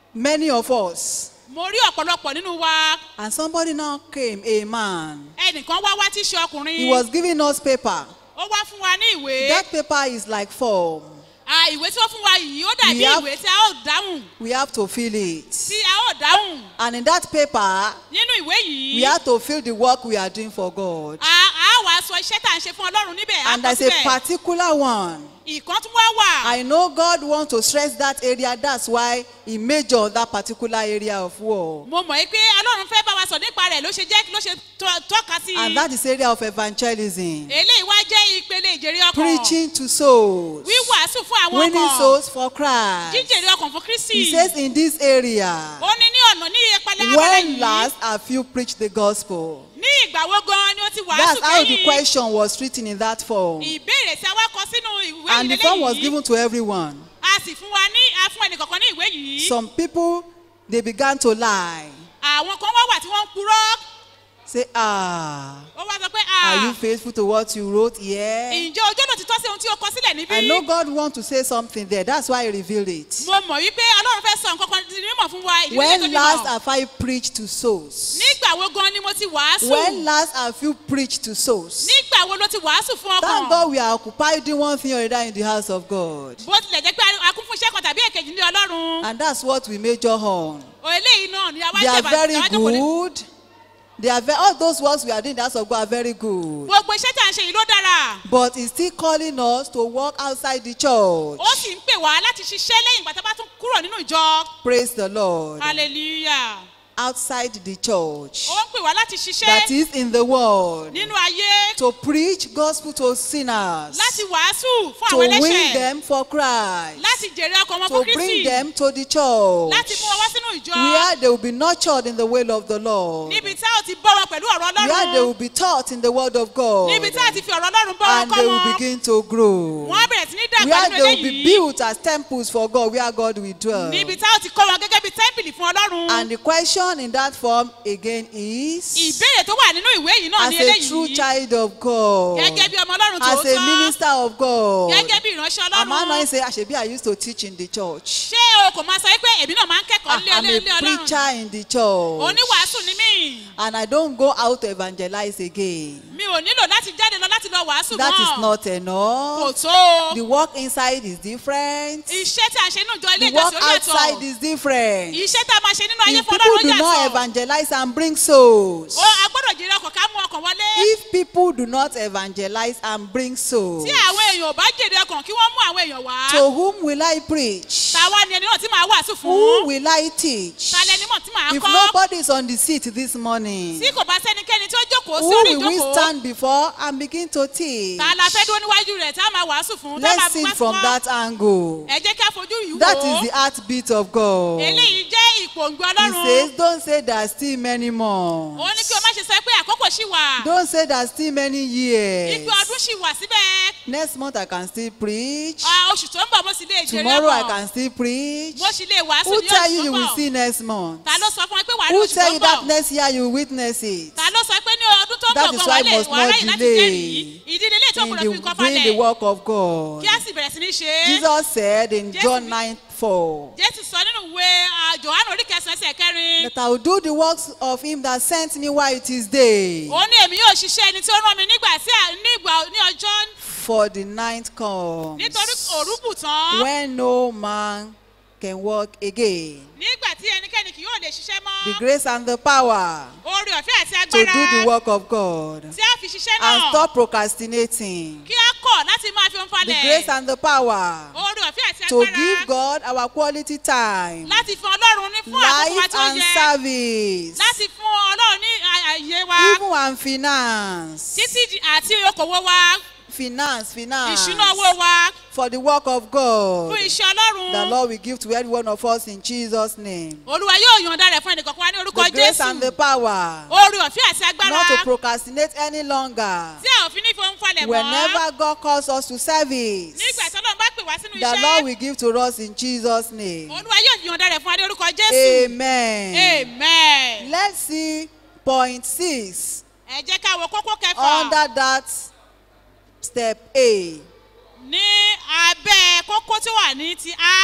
many of us. mo rí ọ̀pọ̀lọpọ̀ nínú wa And somebody now came, a man. ẹnìkan wá wá tí í ṣe ọkùnrin He was giving us paper. ó wá fún wa ní ìwé That paper is like form. à ìwé tí ó fún wa yìí ó dàbí We have- ìwé tí a ó dáhùn We have to fill it. tí a ó dáhùn And in that paper, nínú ìwé yìí we have to fill the work we are doing for God. a a wá sọ iṣẹ́ tá à ń ṣe fún ọlọ́run níbẹ̀ á And kọ there's a síbẹ̀ particular one. ìkan tún wá wà I know God wants to stress that area. That's why He majored that particular area of war. mo mọ̀ pé ọlọ́run fẹ́ bá wa sọ nípa rẹ̀ ló ṣe jẹ́ ló ṣe tọ́- tọ́ka sí And i that is area of evangelism. eléyìí wá jẹ́ ìpele ìjèrè ọkàn Preaching to souls. wíwàásù fún àwọn Winning ọkàn souls for Christ. jíjèrè ọkàn fún kristi He says in this area, ó ní ní ọ̀nà ní ìpele abẹ́rẹ́ when yìí last have you preached the gospel? ní ìgbà wo gan ni ó ti wàásù That's how the kẹ́yìn question was written in that form. ìbéèrè tí a wá kọ sínú ìwé And the yìí form was lélẹ́yìí given to everyone. a sì fún wa ní a fún ẹnìkọ̀ọ̀kan ní ìwé yìí Some people, they began to lie. àwọn kan wá wà tí wọ́n ń purọ́ Say, ah, ó wá sọ pé are you "Ah, faithful to what you wrote here? ǹjẹ́ ojú ọ̀nà ti tọ́ sí ohun tí ó kọ sílẹ̀ níbí I know God wants to say something there. That's why He revealed it. mo mọ̀ wípé ọlọ́run fẹ́ sọ nǹkan kan di mímọ̀ fún wa ìdílé tó When fi last mọ̀ have I preached to souls? nígbà wo gan ni mo ti wàásù When last have you preached to souls? nígbà wo ló ti wàásù fún Thank ọkàn God we are occupied doing one thing or another in the house of God. bó tilẹ̀ jẹ́ pé a kún fún iṣẹ́ kan tàbí èkejì ní ọlọ́run And that's what we major on. o eléyìí náà ni àwa They are jẹ́ very àwa jókòó lé- good. They are ve- all those works we are doing in the house of God are very good. gbogbo iṣẹ́ tí à ń ṣe yìí ló dára But He's still calling us to walk outside the church. ó sì ń pè wá láti ṣiṣẹ́ lẹ́yìn ìgbà tá a bá tún kúrò nínú ìjọ Praise the Lord. hallelujah Outside the church. ó ń pè wá láti That ṣiṣẹ́ is in the world. nínú ayé To preach gospel to sinners. láti wàásù fún To àwọn win ẹlẹ́ṣẹ̀ them for Christ. láti jèrè ọkàn wọn To fún bring kristi them to the church. láti mú wọn wá sínú ìjọ Where they will be nurtured in the way of the Lord. níbi tá ò ti bọ́ wọn pẹ̀lú ọ̀rọ̀ Where they will ọlọ́run be taught in the word of God. níbi tá a ti fi ọ̀rọ̀ ọlọ́run bọ́ wọn And kọ́ they will wọn begin to grow. wọ́n á bẹ̀rẹ̀ sí ní dàgbà Where nínú they will be eléyìí built as temples for God, where God will dwell. níbi tá ò ti kọ́ wọn gẹ́gẹ́ bí tẹ́ḿpìlì fún ọlọ́run And the question in that form again is ìbéèrè tó wà nínú ìwé yìí náà as ní a true eléyìí child of God, gẹ́gẹ́ bí ọmọ ọlọ́run as a tòótọ́ minister of God, gẹ́gẹ́ bí ìránṣẹ́ am I ọlọ́run not say, Ashebi, I used to teach in the church. ṣé o kò máa sọ pé èmi náà máa ń kẹ́kọ̀ọ́ lé I'm ilé a ilé ọlọ́run preacher in the church. oníwàásù ni mí And I don't go out to evangelize again. mi ò nílò láti jáde lọ láti lọ wàásù That is mọ́ not kò enough. tó The work inside is different. iṣẹ́ tí a ṣe nínú ìjọ ilé The work ìjọsìn ó outside yàtọ̀ is different. iṣẹ́ tí a máa ṣe nínú ayé If fún people ọlọ́run do not yàtọ̀ evangelize and bring souls, ó a gbọ́dọ̀ jèrè ọkàn ká mú ọkàn wọlé if people do not evangelize and bring souls, tí àwọn èèyàn ò bá jèrè ọkàn kí wọ́n mú àwọn èèyàn wá to whom will I preach? tàwa ni ẹni náà tí màá wàásù Who fún will I teach? ta lẹni mọ̀ tí màá If kọ́ nobody is on the seat this morning, tí kò bá sẹ́nikẹ́ni tí ó jókòó sí who orí will we ìjókòó stand before and begin to teach? ta la fẹ́ dúró níwájú rẹ̀ tá a máa wàásù fún tá a máa Let's see bá it from fún that angle. ẹ jẹ́ kí a fojú yìí That wò is the heartbeat of God. eléyìí jẹ́ ìpòǹgbẹ He ọlọ́run says, Don't say there are still many ó more. ní kí o má ṣe sọ pé àkókò ṣì wà Don't say there are still many years. ipe ọdún ṣì wà síbẹ̀ Next month I can still preach. Ah, oṣù tó ń bọ̀ mo sì lè jèrè Tomorrow I ọkàn can still preach. mo sì lè wàásù Who ní tell oṣù you tó you ń will bọ̀ see next month? ta ló sọ fún ẹ pé wàá rí Who oṣù tó tell ń you that bọ̀ next year you will witness it? ta ló sọ pé ní ọdún tó ń That bọ̀ is gan why wà lè must wà not ráyè láti delay jẹ́rìí ìdílé ilé tó In gbọdọ̀ the, fi nǹkan doing the falẹ̀ work of God. kí a sì bẹ̀rẹ̀ sí ní ṣe é Jesus said in Jésù John wí- 9 4 jésù sọ nínú ìwé ah, johannu orí kẹsàn-án ẹsẹ̀ kẹrin that I will do the works of him that sent me while it is day. ó ní èmi yóò ṣiṣẹ́ ẹni tí ó rán mi nígbà tí à- ní ìgbà ní ọjọ́ For the night comes nítorí òru bù tán when no man can walk again. nígbà tí ẹnikẹ́ni kì yóò lè ṣiṣẹ́ The mọ́ grace and the power oore ọ̀fẹ́ àti to do the agbára work of God tí a fi ṣiṣẹ́ and náà stop procrastinating. kí a kọ̀ láti máa fi ohun The falẹ̀ grace and the power oore ọ̀fẹ́ àti to agbára give God our quality time, láti fún ọlọ́run ní fún àkókò wa life tí ó and yẹ service, láti fún ọlọ́run ní à- àyè wa even and finance. títí di- àti okòwò wa Finance, finance. ìṣúná owó wa For the work of God. fún iṣẹ́ ọlọ́run The Lord will give to every one of us in Jesus' name. olúwa yóò yọ̀ǹda rẹ̀ fún ẹnìkọ̀ọ̀kan wa ní orúkọ The grace and the jésù power oore ọ̀fẹ́ àti agbára not to procrastinate any longer. tí a ò fi ní fi ohun falẹ̀ mọ́ Whenever God calls us to service, nígbà tí ọlọ́run bá pè wá sínú the Lord iṣẹ́ will give to us in Jesus' name. olúwa yóò yọ̀ǹda rẹ̀ fún wa ní orúkọ jésù Amen. amen Let's see point six ẹ jẹ́ ká wo kókó kẹfà under that step A. ní abẹ́ kókó tí wà ní ti a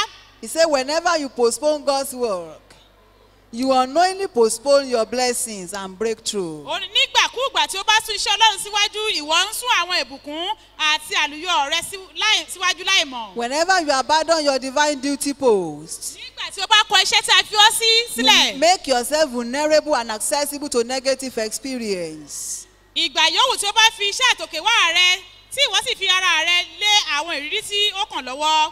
He said, whenever you postpone God's work, you unknowingly postpone your blessings and breakthrough. ó ní nígbàkúùgbà tí ó bá sún iṣẹ́ ọlọ́run síwájú ìwọ ń sún àwọn ìbùkún àti àlùyọ rẹ sí- láì- síwájú láì mọ̀. Whenever you abandon your divine duty post, nígbà tí ó bá kọ iṣẹ́ tí a fi ọ́ sí you sílẹ̀ make yourself vulnerable and accessible to negative experience. ìgbà yòówù tí ó bá fi iṣẹ́ àtòkè wá rẹ tí ìwọ sì fi ara rẹ lé àwọn ìrírí tí ó kàn lọ́wọ́.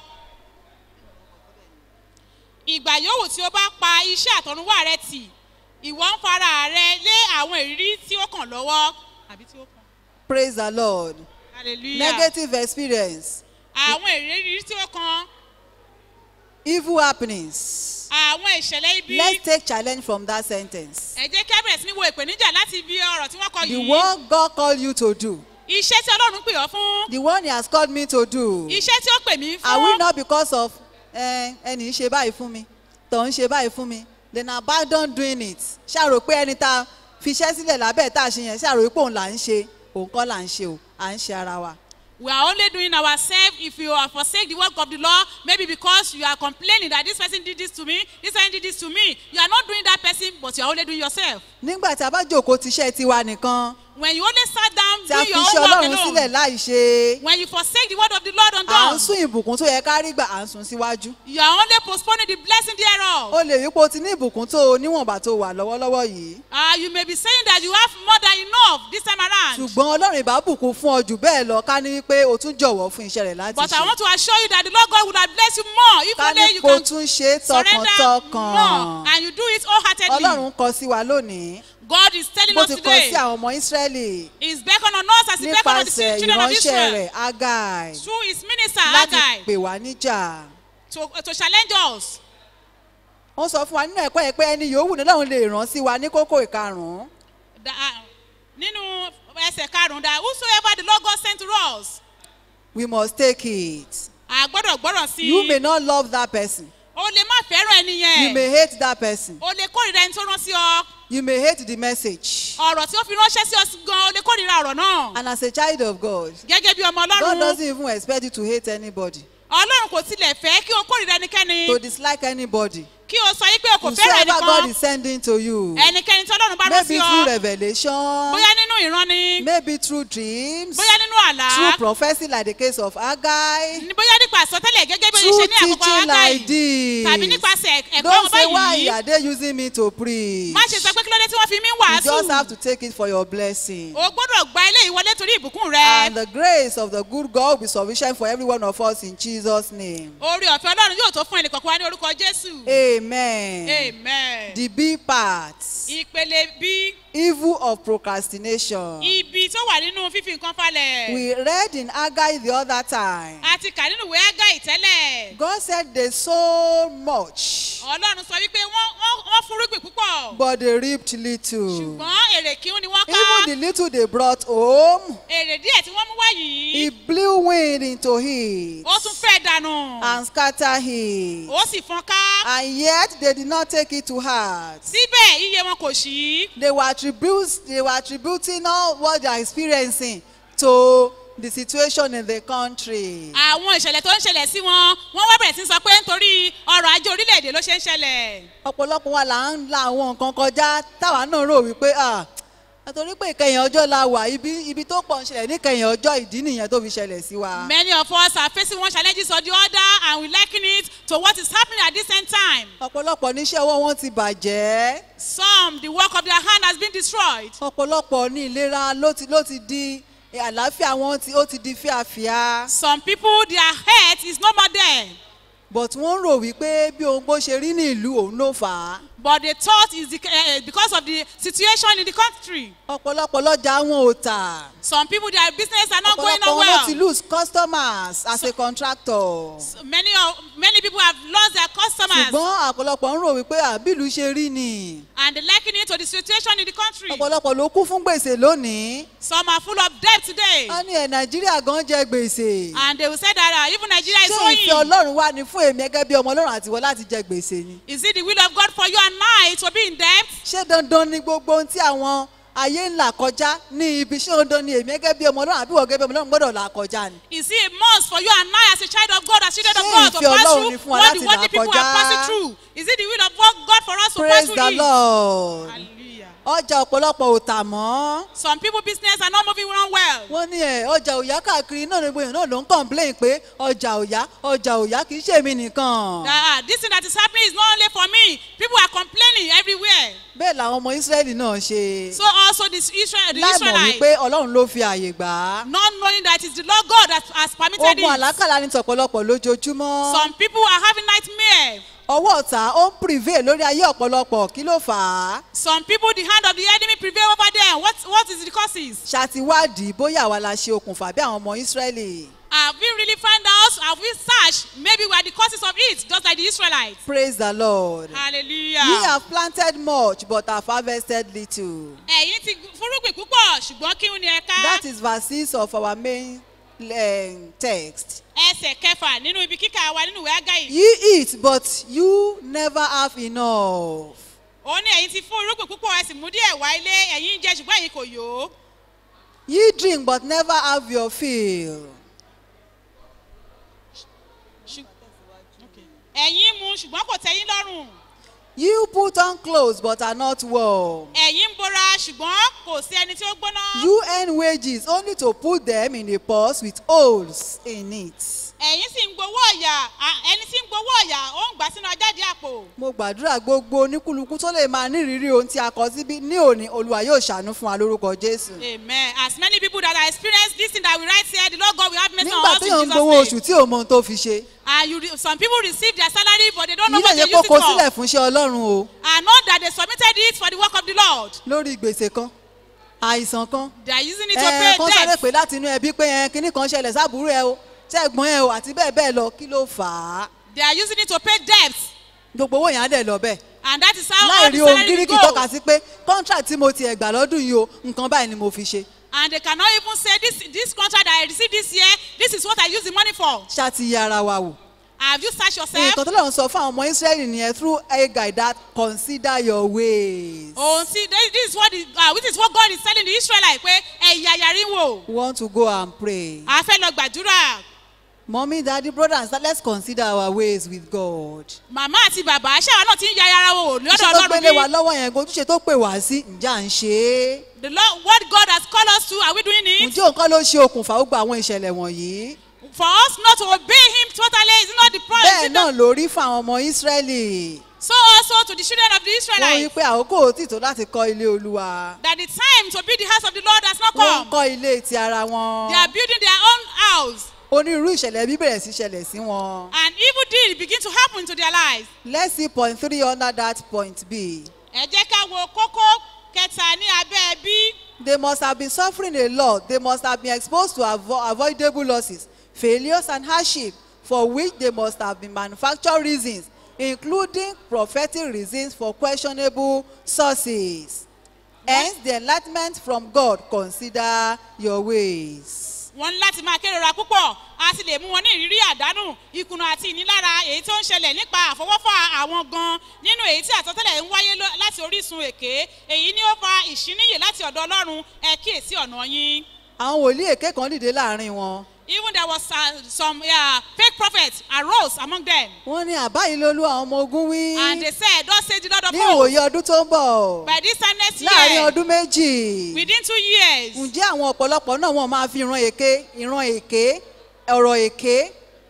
ìgbà yòówù tí ó bá pa iṣẹ́ àtọ̀runwá rẹ tì ìwọ ń fara rẹ lé àwọn ìrírí tí ó kàn lọ́wọ́. àbí tí ó kàn. Praise the Lord. hallelujah. Negative experience, àwọn ìrírí tí ó kàn evil happenings. àwọn ìṣẹ̀lẹ̀ ibi. Let's take challenge from that sentence. ẹ jẹ́ kí a bẹ̀rẹ̀ sí ní wo ìpèníjà láti ibi ọ̀rọ̀ tí wọ́n kọ The yìí. work God called you to do, iṣẹ́ tí ọlọ́run pè ọ́ fún. the one He has called me to do. iṣẹ́ tí ó pè mí Are we fún. not because of eh, ẹni ṣe báyìí fún mi tọ̀ ń ṣe báyìí fún mi then abandon doing it ṣàrò pé ẹni tá a fiṣẹ́ sílẹ̀ lábẹ́ tá a ṣe yẹn ṣàrò pé òun là ń ṣe òun kọ́ là ń ṣe o à ń ṣe ara wa. we are only doing ourselves if you are forsake the work of the law maybe because you are complaining that this person did this to me this person did this to me you are not doing that person but you are only doing yourself. nígbà tí a bá jòkó tiṣẹ́ tiwa nìkan when you only sat down tí a doing your fiṣẹ́ own work ọlọ́run sílẹ̀ alone láì ṣe when you forsake the word of the lord à ń undone sún ìbùkún tó yẹ ká rí gbà à ń sún síwájú. you are only postponing the blessing thereof. o lè rí pé o ti ní ìbùkún tó o níwọ̀nba tó wà lọ́wọ́lọ́wọ́ yìí Uh, you may be saying that you have more than enough this time around. ṣùgbọ́n ọlọ́run ìbá bùkún fún ọ jù bẹ́ẹ̀ lọ ká ní wípé o tún jọ̀wọ́ fún iṣẹ́ rẹ̀ láti But I ṣe want to assure you that the Lord God would have blessed you more if ká only ní you kó o can tún ṣe é surrender tọkàntọkàn. more and you do it wholeheartedly. ọlọ́run kọ sí wa lónìí God is telling bó us ti kọ today, sí àwọn ọmọ ísírẹ́lì He's beckoned on us as He beckoned on the nípasẹ̀ children of ìránṣẹ́ Israel rẹ̀ agai through His minister láti Haggai pè wá níjà. to, to challenge us. ó sọ fún wa nínú ẹ̀kọ́ yẹn pé ẹni yòówù ní ọlọ́run lè rán sí wa ní kókó ìkarùn-ún. That, uh, nínú ẹsẹ̀ karùn-ún that whosoever the Lord God sent to us, we must take it. a gbọ́dọ̀ gbọ́dọ̀ sí you may i. not love that person. O lè má fẹ́ràn ẹni you may yẹn. hate that person. O lè kórìíra ẹni tó rán sí ọ. you may hate the message. Ọ̀rọ̀ tí ó fi ránṣẹ́ sí ọ gan, o lè kórìíra ọ̀rọ̀ náà. and as a child of God Gẹ́gẹ́ bí ọmọ God Ọlọ́run. doesn't even expect you to hate anybody ọlọ́run kò tilẹ̀ fẹ́ kí o kórìíra ẹnikẹ́ni to dislike anybody. kí o sọ yí pé o kò fẹ́ràn whosoever God ẹnìkan is sending to you. ẹnikẹ́ni tí ọlọ́run bá rán sí maybe through ọ revelation. bóyá nínú ìran ni maybe through dreams. bóyá nínú àlá through prophecy like the case of Haggai. ní- bóyá nípa àsọtẹ́lẹ̀ gẹ́gẹ́ bí o through ṣe ní àkókò teaching agáì like this. tàbí nípasẹ̀ ẹ̀kọ́ don't ọba say why yìí are they using me to preach. má ṣe sọ pé kí ló dé tí wọ́n fi mí you just have wàásù to take it for your blessing. o gbọ́dọ̀ gba ilé ìwọlé torí ìbùkún rẹ and the grace of the good God will be sufficient for every one of us in Jesus' name. orí ọ̀fẹ́ ọlọ́run yóò tó fún ẹnìkọ̀ọ̀kan wa ní orúkọ jésù amen. amen the B part ìpele bí evil of procrastination. ibi tó wà nínú fífi nǹkan falẹ̀ we read in Haggai the other time. a ti kà nínú ìwé ágáì tẹ́lẹ̀ God said they so much ọlọ́run sọ wípé wọ́n wọ́n wọ́n fúrúgbìn púpọ̀ but they reaped little. ṣùgbọ́n èrè kíún ni wọ́n ká even the little they brought home èrè díẹ̀ tí wọ́n mú wá yìí he blew wind into it ó tún fẹ́ dànù and scattered it. ó sì fọ́n ká and yet they did not take it to heart. síbẹ̀ iye wọn kò sí they were attributes they were attributing all what they are experiencing to the situation in the country. àwọn ìṣẹ̀lẹ̀ tó ń ṣẹlẹ̀ sí wọn wọ́n wá bẹ̀rẹ̀ sí sọ pé nítorí ọrọ̀ ajé orílẹ̀-èdè ló ṣe ń ṣẹlẹ̀ ọ̀pọ̀lọpọ̀ wa là ń la àwọn nǹkan kọjá táwa náà rò wípé ah àtòrí pé ìkẹyìn ọjọ́ la wà ibi ibi tó pọ̀ ń ṣẹlẹ̀ níkẹyìn ọjọ́ ìdí nìyẹn tó fi ṣẹlẹ̀ sí wa. many of us are facing one challenges or the other and we liken it to what is happening at this same time ọ̀pọ̀lọpọ̀ níṣẹ́ ọwọ́ wọn ti bàjẹ́ some the work of their hand has been destroyed ọ̀pọ̀lọpọ̀ ní ìlera ló ti ló ti di àlàáfíà wọn ti ó ti di fíàfíà some people their health is no more there but wọ́n rò wípé bí ohun bó ṣe rí ní ìlú òun ló fà á. but they thought is the, uh, because of the situation in the country ọ̀pọ̀lọpọ̀ lọ́jà wọn ò tà. some people their business are not going ọ̀pọ̀lọpọ̀ on wọn ló ti well lose customers as a contractor. many of many people have lost their customers ṣùgbọ́n ọ̀pọ̀lọpọ̀ ń rò wípé àbílù ṣe rí ni. and they liken it to the situation in the country ọ̀pọ̀lọpọ̀ ló kún fún gbèsè lónìí. some are full of debt today wọ́n ní ẹ̀ nàìjíríà gan jẹ gbèsè. and they will say that uh, even Nigeria is ṣé ìfẹ́ owing ọlọ́run wà ní fún èmi gẹ́gẹ́ bí ọmọ ọlọ́run àtiwọ́ láti jẹ gbèsè ni. is it the will of God for you and I to be in debt ṣé dandan ni gbogbo ohun tí àwọn ayé ń là kọjá ní ibi ṣé dandan ni èmi gẹ́gẹ́ bí ọmọ ọlọ́run àbí wọ́n gẹ́gẹ́ bí ọmọ ọlọ́run gbọ́dọ̀ là kọjá ni. Is it a must for you and I as a child of God, as children of Ṣé God, to ìfẹ́ pass Ọlọ́run through ni fún wa what the láti worldly là people are kọjá? passing through? Is it the will of God for us to pass praise through the it? lord. Hallelujah. ọjà ọ̀pọ̀lọpọ̀ ò tà mọ́. Some people business are not moving around well. wọ́n ní ẹ̀ ọjà òyà káàkiri náà ní gbogbo èèyàn náà ló ń complain pé ọjà òyà ọjà òyà kì í ṣe èmi nìkan. Ah, this thing that is happening is not only for me. People are complaining everywhere. bẹ́ẹ̀ làwọn ọmọ israẹli náà ṣe. So also this Israel, the láì mọ̀ Israelites, wípé ọlọ́run ló fi àyè gbà á. not knowing that it's the Lord God that has permitted ogun it. àlákàlà ní tọ̀pọ̀lọpọ̀ lójoojúmọ́. Some people are having nightmare. ọwọ́ ọ̀tá ó ń prevail lórí ayé ọ̀pọ̀lọpọ̀ kí ló fà á. Some people, the hand of the enemy prevail over them. What, what is the causes? ṣàtiwádìí bóyá àwa la ṣe okùnfà bí àwọn ọmọ israẹli. Have we really found out? Have we searched? Maybe we are the causes of it, just like the Israelites. praise the lord. Hallelujah. ye have planted much but have harvested little. Ẹ̀yin ti fúrúgbìn púpọ̀ ṣùgbọ́n kí ni ẹ ká? that is verses of our main um, text. Ẹsẹ̀ kẹfà nínú ibi kíkà wa nínú ìwé Ágáyì. ye eat but you never have enough. Ó ní ẹ̀yin ti fún irúgbìn púpọ̀ ẹ sì mú díẹ̀ wá ilé ẹ̀yin ń jẹ ṣùgbọ́n ẹ̀yin kò yó. ye drink but never have your fill. Ṣù- Okay. Ẹ̀yin mu ṣùgbọ́n kò tẹ́yìn lọ́rùn. you put on clothes but are not warm. Ẹ̀yin ń bora ṣùgbọ́n kò sí ẹni tí ó gbóná. you earn wages only to put them in a purse with holes in it. Ẹ̀yin sì ń gbowó ọ̀yà à- ẹni tí ń gbowó ọ̀yà ó ń gbà sínú ajáde àpò. mo gbàdúrà gbogbo oníkúlùkù tó lè máa nírìírí ohun tí a kọ síbí ní òní olúwa yóò ṣàánú fún wa lórúkọ jésù. Amen. As many people that are experienced this thing that we write here, the Lord God will have mercy on nígbà us in téèyàn ń Jesus' gbowó name. oṣù tí ò mọ ohun tó fi ṣe And you, re- some people receive their salary, but they don't know yìí what lè they yẹ use kó it kó sílẹ̀ for. fún iṣẹ́ ọlọ́run o And know that they submitted it for the work of the Lord. lórí gbèsè kan àìsàn kan They are using it to ẹ pay kán sáré debt. pé láti inú ẹbí pé ẹ kinní kan ṣẹlẹ̀ sábúrú ẹ o ṣẹ́gbọ́n ẹ o àti bẹ́ẹ̀ bẹ́ẹ̀ lọ kí ló fà á They are using it to pay debt. gbogbo owó yẹn á dẹ̀ lọ bẹ́ẹ̀ And that is how láì all rí the ohun salary will gíríkì tọ́ka go. sí pé contract tí mo ti ẹ̀ gbà lọ́dún yìí o nǹkan báyìí ni mo fi ṣe And they cannot even say, this, this contract that I received this year, this is what I use the money for. ṣáàtì yẹ ara wa wò. Have you searched yourself? nǹkan tó lọ́run sọ fún àwọn ọmọ israẹli nìyẹn through a guide that consider your ways. Oh, see, this, this is what the, uh, this is what God is telling the Israelites. Pé ẹ̀yà yàrí wò. we want to go and pray. A fẹ́ lọ gbàdúrà. mommy daddy brother and sister let's consider our ways with God. Màmá àti bàbá ṣáà náà ti ń ya ara wò lọ́dọ̀ iṣẹ́ tó Ọlọ́run gbélé wa bí. lọ́wọ́ yẹn ojúṣe tó pè wá sí ǹjẹ́ à ń ṣe é. The Lord, what God has called us to, are we doing it? ǹjẹ́ òǹkọ́ ló ṣe okùnfà ó gba àwọn ìṣẹ̀lẹ̀ wọ̀nyí. For us not to obey Him totally is not the problem. bẹ́ẹ̀ náà ló rí fún àwọn ọmọ israẹli. So also to the children of the wọ́n rí Israelites, pé àkókò ò tí tó láti kọ́ ilé olúwa. that the time to build the house of the Lord has not wọ́n ń come. kọ́ ilé ti ara wọn. They are building their own house. onírúurú ìṣẹ̀lẹ̀ bí bẹ̀rẹ̀ sí ṣẹlẹ̀ sí wọn. And evil deed begin to happen to their lives. let's see point three under that point b. Ẹ jẹ́ ká wo kókó kẹta ní abẹ́ bí. They must have been suffering a lot. They must have been exposed to avo- avoidable losses, failures, and hardship, for which they must have been manufactured reasons, including prophetic reasons for questionable sources. Hence, the enlightenment from God consider your ways. Wọ́n ní láti máa kérora púpọ̀, a sì lè mú wọn ní ìrírí àdánù, ìkùnà àti ìnilára èyí tó ń ṣẹlẹ̀ nípa àfọwọ́fà àwọn gan nínú èyí tí àtọ́tẹ́lẹ̀ ń wáyé lọ- láti orísun èké. Èyí ni ó fa ìṣíníyè láti ọ̀dọ̀ Ọlọ́run ẹ kíyèsí ọ̀nà yín. Àwọn wòlíì èké kan dìde láàrin wọn. Even there was uh, some uh, fake prophets arose among them. Wọ́n ní àbá yìí lolú àwọn ọmọ ogun wí. And they said, Thus says the Lord of Ní hosts, ìwòye ọdún tó ń bọ̀. by this time next Láàrin year, ọdún méjì. within two years, ǹjẹ́ àwọn ọ̀pọ̀lọpọ̀ náà wọ́n máa fi ìran èké ìran èké ọ̀rọ̀ èké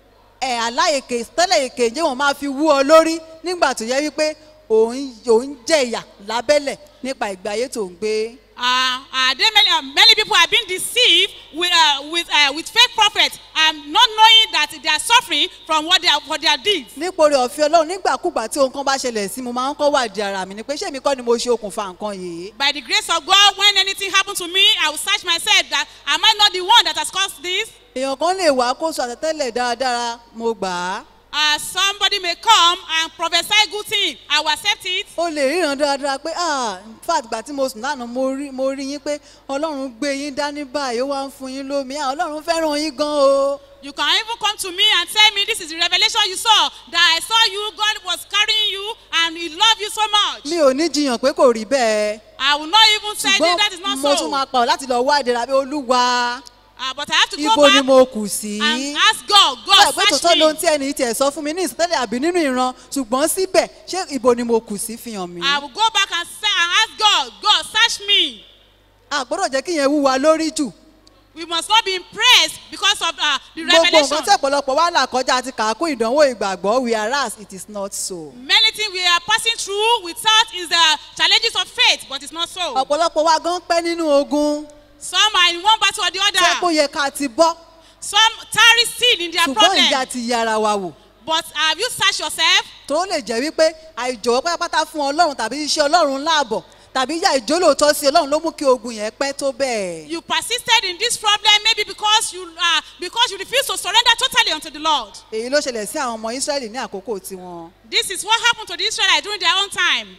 ẹ̀ àlá èké tẹ́lẹ̀ èké ǹjẹ́ wọ́n máa fi wú ọ lórí nígbà tó yẹ wípé òun òun jẹ ìyà lábẹ́lẹ̀ nípa ìgbé ayé tó ń gbé. uh, uh, there many, uh, many people have been deceived with, uh, with, uh, with fake prophets and not knowing that they are suffering from what they are, for their deeds. nípòrí ọ̀fẹ́ ọlọ́run nígbàkúgbà tí ohun kan bá ṣẹlẹ̀ sí mo máa ń kọ́ wádìí ara mi ni pé ṣé èmi kọ́ ni mo ṣe okùnfà nǹkan yìí. By the grace of God, when anything happens to me, I will search myself that am I not the one that has caused this? èèyàn kan lè wá kó sọ àtẹ́tẹ́lẹ̀ dáradára mo gbà á. Uh, somebody may come and prophesy good thing. I will accept it. ó lè ríran dáradára pé ah in fact gbà tí mo sùn lánàá mo rí mo rí yín pé ọlọ́run gbé yín dání báyìí ó wá ń fún yín lómi ah ọlọ́run fẹ́ràn yín gan o. You can even come to me and tell me this is the revelation you saw that I saw you, God was carrying you, and He loved you so much. mi ò ní jiyàn pé kò rí bẹ́ẹ̀ I will not even say that that is ṣùgbọ́n not mo tún so. máa pa ọ́ láti lọ wá ìdẹ̀ra bí olúwa Uh, but I have to go ibo ni back mo kù sí. and ask God, Ṣé God, ẹ̀gbẹ́ search tòótọ́ ló ń me. tí ẹni tiẹ̀ sọ fún mi ní ìsọtẹ́lẹ̀ àbí nínú ìran ṣùgbọ́n síbẹ̀ ṣé ibo ni mo kù sí fi hàn mí. I will go back and, say, and ask God, God, search me. àgbọ́dọ̀ jẹ́ kí yẹn wúwa lórí jù. We must not be impressed because of uh, the gbogbo revelation. nǹkan tí ọ̀pọ̀lọpọ̀ wà là kọjá àti kàákún ìdánwò ìgbàgbọ́ whereas it is not so. Many things we are passing through without is the challenges of faith, but it's not so. ọ̀pọ̀lọpọ̀ wa gan pẹ́ nínú ogun Some are in one battle or the tẹ́ kó other. yẹ ká ti bọ́ Some tarry still in their ṣùgbọ́n ìjà problem. ti yára wa wò. But have you searched yourself? tó lè jẹ́ wípé àìjọ̀wọ́ pátápátá fún ọlọ́run tàbí iṣẹ́ ọlọ́run láàbọ̀ tàbí ìyá ìjólóòtọ́ sí ọlọ́run ló mú kí ogun yẹn pẹ́ tó bẹ́ẹ̀. You persisted in this problem maybe because you uh, because you refuse to surrender totally unto the Lord. èyí ló ṣẹlẹ̀ sí àwọn ọmọ israẹli ní àkókò tiwọn. This is what happened to the Israelites during their own time.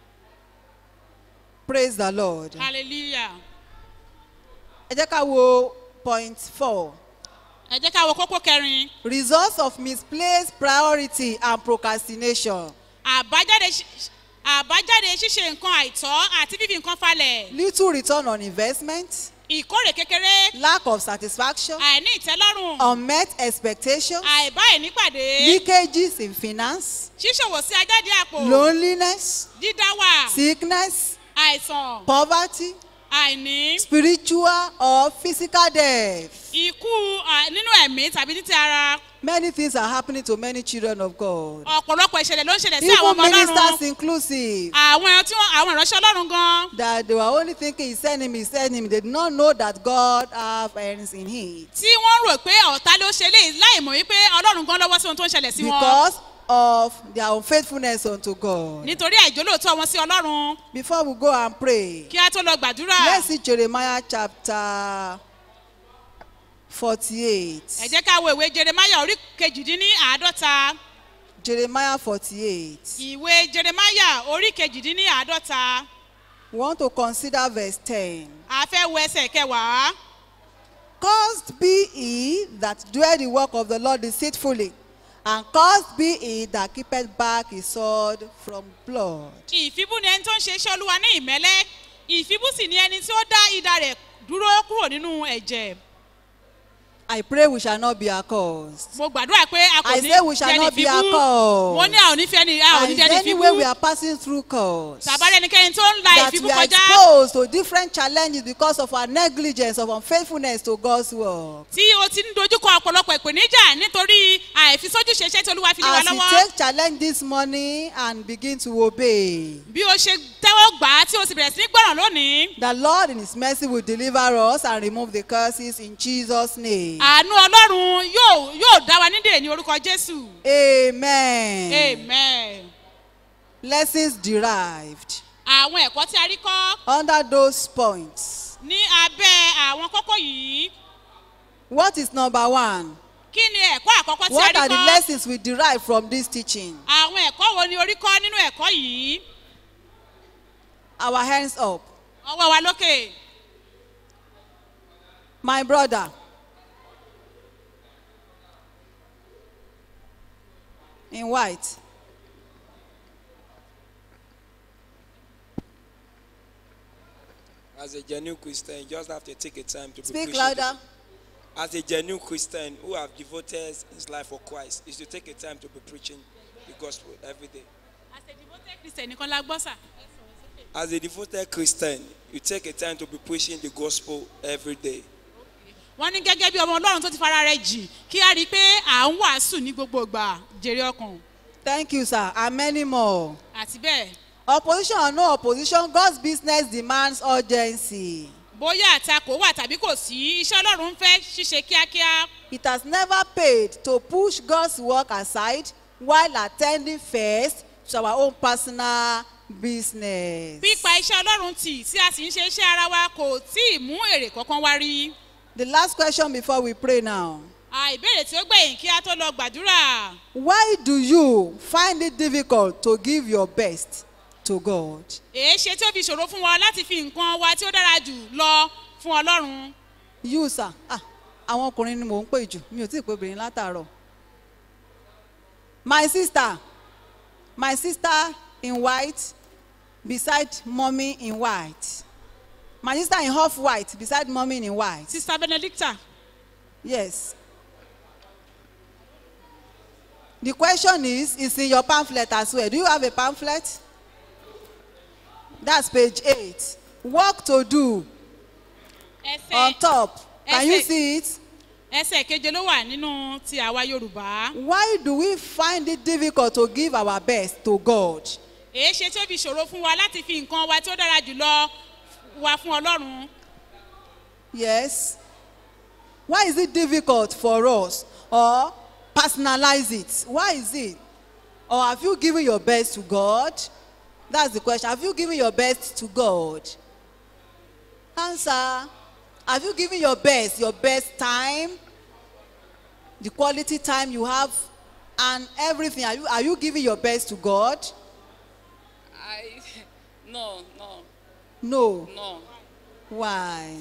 praise the lord. Hallelujah. ẹ jẹ́ ká wo point four. Ẹ jẹ́ ká wo kókó kẹrin. results of misplaced priority and procrastination. Àbájáde ṣí- àbájáde ṣíṣe nǹkan àìtọ́ àti fífi nǹkan falẹ̀. little return on investment. Ìkórè kékeré. lack of satisfaction. Àìní ìtẹ́lọ́rùn. unmet expectations. Àìbá ìnípàdé. leakages in finance. Ṣíṣòwò sí ajáde àpò. loneliness. Dídá wà. sickness. Àìsàn. poverty. Àìní. spiritual or physical death. Ikú à, nínú ẹ̀mí tàbí ní ti ara. Many things are happening to many children of God. Ọ̀pọ̀lọpọ̀ ìṣẹ̀lẹ̀ ló ń ṣẹlẹ̀ sí àwọn Even ọmọ ministers Ọlọ́run. inclusive. Àwọn ẹran tí wọ́n àwọn ìránṣẹ́ Ọlọ́run gan. That they were only thinking he sent him, he sent him. They did not know that God have hands in it. Tí wọ́n rò pé ọ̀tá ló ṣe léyìí láì mọ̀ wípé Ọlọ́run gan lọ́wọ́ sí ohun tó ń ṣẹlẹ̀ sí wọn. Because of their unfaithfulness unto God. Nítorí àìjólóòtọ́ wọn sí Ọlọ́run. Before we go and pray, Kí á tó lọ gbàdúrà. let's see Jeremiah chapter 48. Ẹ jẹ́ ká wo ìwé Jeremaya orí kejìdínní àádọ́ta. Jeremiah 48. Ìwé Jeremaya orí kejìdínní àádọ́ta. We want to consider verse 10. A fẹ́ wo ẹsẹ̀ kẹwàá. Cursed be he that doeth the work of the Lord deceitfully, and cursed be he that keepeth back his sword from blood. Ìfibú ni ẹni tó ń ṣe iṣẹ́ Olúwa ní ìmẹ́lẹ́. Ìfibú sì ni ẹni tí ó dá idà rẹ̀ dúró kúrò nínú ẹ̀jẹ̀. I pray we shall not be accursed. Mo gbàdúrà pé a kò I ní say we shall jẹ́ni not be ìfibú. accursed. Mo ní a ò ní fẹ́ ni a ò And ní is jẹ́ni there any ìfibú. way we are passing through curse? Tàbá rẹ̀ ẹnikẹ́ni tó ń la That ìfibú we are kọjá. exposed to different challenges because of our negligence, of unfaithfulness to God's work. Tí o ti ń dojúkọ ọ̀pọ̀lọpọ̀ ìpèníjà nítorí àìfisójúṣe iṣẹ́ tí Olúwa fi lé wa As we lọ́wọ́. take challenge this morning and begin to obey, Bí o ṣe tẹ́wọ́ gbà á tí o sì bẹ̀rẹ̀ sí ní gbọ́ràn lónìí. the Lord in His mercy will deliver us and remove the curses in Jesus' name. Àánú Ọlọ́run yóò yóò dá wa nídè ní orúkọ Jésù. Amen. Amen. Lessons derived Àwọn ẹ̀kọ́ tí a rí kọ́ under those points. ní abẹ́ àwọn kókó yìí. What is number one? Kí ni ẹ̀kọ́ àkọ́kọ́ tí a What rí are the kọ́? lessons we derive from this teaching? Àwọn ẹ̀kọ́ wo ni orí kọ́ nínú ẹ̀kọ́ yìí? Our hands up. Ọwọ́ wa lókè. My brother. In white. As a genuine Christian, you just have to take a time to be Speak preaching louder. the- As a genuine Christian who have devoted his life for Christ, is to take a time to be preaching the gospel every day. Àṣẹ̀dìbòtẹ́ Kristẹ̀ nìkan la gbọ́ sà. As a devoted Christian, you take a time to be preaching the gospel every day. Wọ́n ní gẹ́gẹ́ bí ọmọ Ọlọ́run tó ti fara rẹ̀ jì kí a rí i pé à ń wàásù ní gbogbo ìgbà jèrè ọkàn Thank you, sir. And many more. àti bẹ́ẹ̀. Opposition or no opposition, God's business demands urgency. Bóyá àtakò wà tàbí kò sí, iṣẹ́ Ọlọ́run ń fẹ́ ṣíṣe kíákíá. It has never paid to push God's work aside while attending first to our own personal business. Pípa iṣẹ́ Ọlọ́run tì tí a sì ń ṣe iṣẹ́ ara wa kò tí ì mú èrè kankan wá rí. The last question before we pray now. Àìbéèrè tí ó gbẹ̀yìn kí a tó lọ gbàdúrà. Why do you find it difficult to give your best to God? Èé ṣe tí ó fi ṣòro fún wa láti fi nǹkan wa tí ó dára jù lọ fún Ọlọ́run. You, sir. Ah, àwọn ọkùnrin ni mò ń pè jù. Mi ò tí ì pé obìnrin látàárọ̀. My sister. My sister in white. beside mommy in white. My sister in half white beside mommy in white. sista benedicta Yes. The question is, is in your pamphlet as well. Do you have a pamphlet? That's page eight. Work to do on ẹsẹ̀ top. Can you Ẹsẹ̀- see it? ẹsẹ̀ keje ló wà nínú ti àwa yorùbá Why do we find it difficult to give our best to God? èé ṣe tí ó fi ṣòro fún wa láti fi nǹkan wa tí ó dára jùlọ wa fún ọlọ́run Yes. Why is it difficult for us? Or personalize it? Why is it? Or have you given your best to God? That's the question. Have you given your best to God? Answer. Have you given your best, your best time, the quality time you have, and everything? Are you, are you giving your best to God? I no no No. no. Why?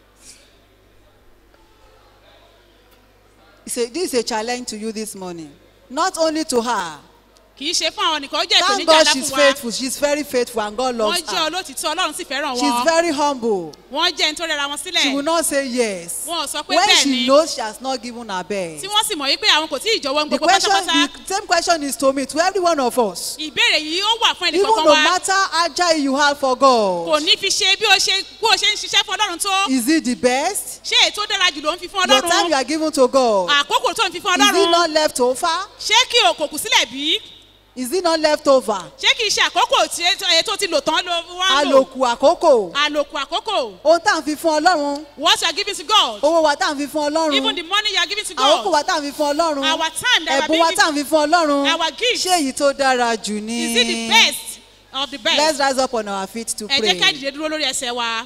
It's a, this is a challenge to you this morning. Not only to her. kì í ṣe fún àwọn nìkan ó jẹ́ Thank ìpèníjà God ńlá she's fún wa faithful. She's very faithful and God wọ́n loves jẹ́ her. olótìtọ́ ọlọ́run sì fẹ́ràn She's wọn very humble. wọ́n jẹ́ ẹni tó rẹra wọn She will sílẹ̀ not say yes. Wọn ò sọ pé When bẹ́ẹ̀ she ni. knows she has not given her best. tí wọ́n sì mọ̀ wípé àwọn kò tí ì jọ̀wọ́ The gbogbo question, pátápátá the same question is to me, to every one of us. ìbéèrè yìí ó wà fún ẹnì Even kankan no wa matter how agile you have for kò God, ní fi ṣe bí o ṣe bí o ṣe ń ṣiṣẹ́ fún ọlọ́run tó is it the best? ṣé èyí tó dára jù ló ń fi fún Your time you ọlọ́run are giving to God. àkókò tó ń fi fún Is it ọlọ́run not left over? ṣé kí o kò kù sílẹ̀ bí Is it not left over? ṣé kì í ṣe àkókò tí èyí tó ti lò tán ló wá ń lò àlòkù àkókò àlòkù àkókò ohun tá à ń fi fún ọlọ́run what you are giving to God owó wa tá à ń fi fún even the ọlọ́run money you are giving to àkókò God wa tá à ń fi fún ọlọ́run our time that we ẹ̀bùn wa are tá à ń giving fi fún ọlọ́run our gift ṣé èyí tó dára jù ni is it the best of the let's best rise up on our feet to ẹ jẹ́ ká pray dìde dúró lórí ẹsẹ̀ wa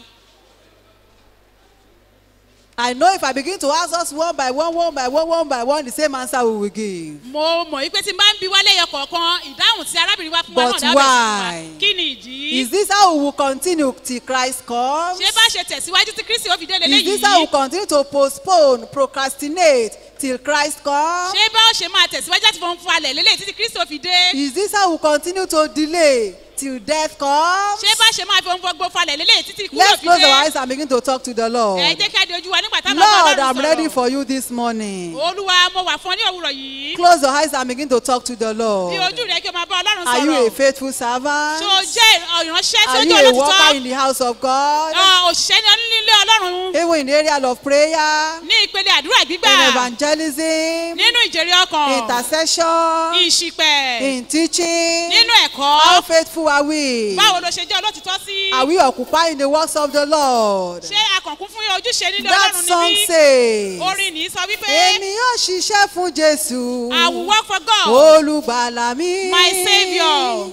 I know if I begin to ask us one by one one by one one by one the same answer we will give mo mọ̀ wípé tí n bá ń bi wálé ẹyọ kọ̀ọ̀kan ìdáhùn tí arábìnrin wa fún wa But náà dábẹ̀ why? fún wa kí ni ìdí is this how we will continue till Christ comes ṣé bá ṣe tẹ̀síwájú tí kristi ó fi dé is lélẹ́yìí this how we will continue to postpone procrastinate till Christ comes ṣé bá ó ṣe máa tẹ̀síwájú láti fọwọ́n fún alẹ̀ lélẹ́yìí títí kristi ó fi dé is this how we will continue to delay till death comes. ṣé bá ṣe máa fi ohun gbogbo falẹ̀ lélẹ́yìí títí ikú yóò Let's fi close our dé eyes and begin to talk to the Lord. ẹ jẹ́ ká di ojú wa nígbà táwọn Lord, bá I'm ọlọ́run ready sọ̀rọ̀ for you this morning. olúwa mo wà fún ọ ní òwúrọ̀ yìí Close your eyes and begin to talk to the Lord. di ojú rẹ kí o máa bá ọlọ́run Are you a sọ̀rọ̀ faithful servant? ṣé o jẹ́ ìránṣẹ́ tí ó Are you jẹ́ a worker olótìtọ́ in the house of God? Ọ, òṣìṣẹ́ ní onílé ọlọ́run Even in the area of prayer, ní ìpele àdúrà gbígbà in evangelism, nínú ìjèrè ọkàn intercession, ìṣìpẹ̀ in teaching. nínú ẹ̀kọ́ How faithful are we? báwo ló ṣe jẹ́ olótìtọ́ sí Are we occupying the works of the Lord? ṣé akànkún fún ojúṣe nílé That ọlọ́run song níbí says, orin ní sọ wípé Èmi yóò ṣiṣẹ́ fún Jésù. I will work for God olùgbàlà mi. My saviour.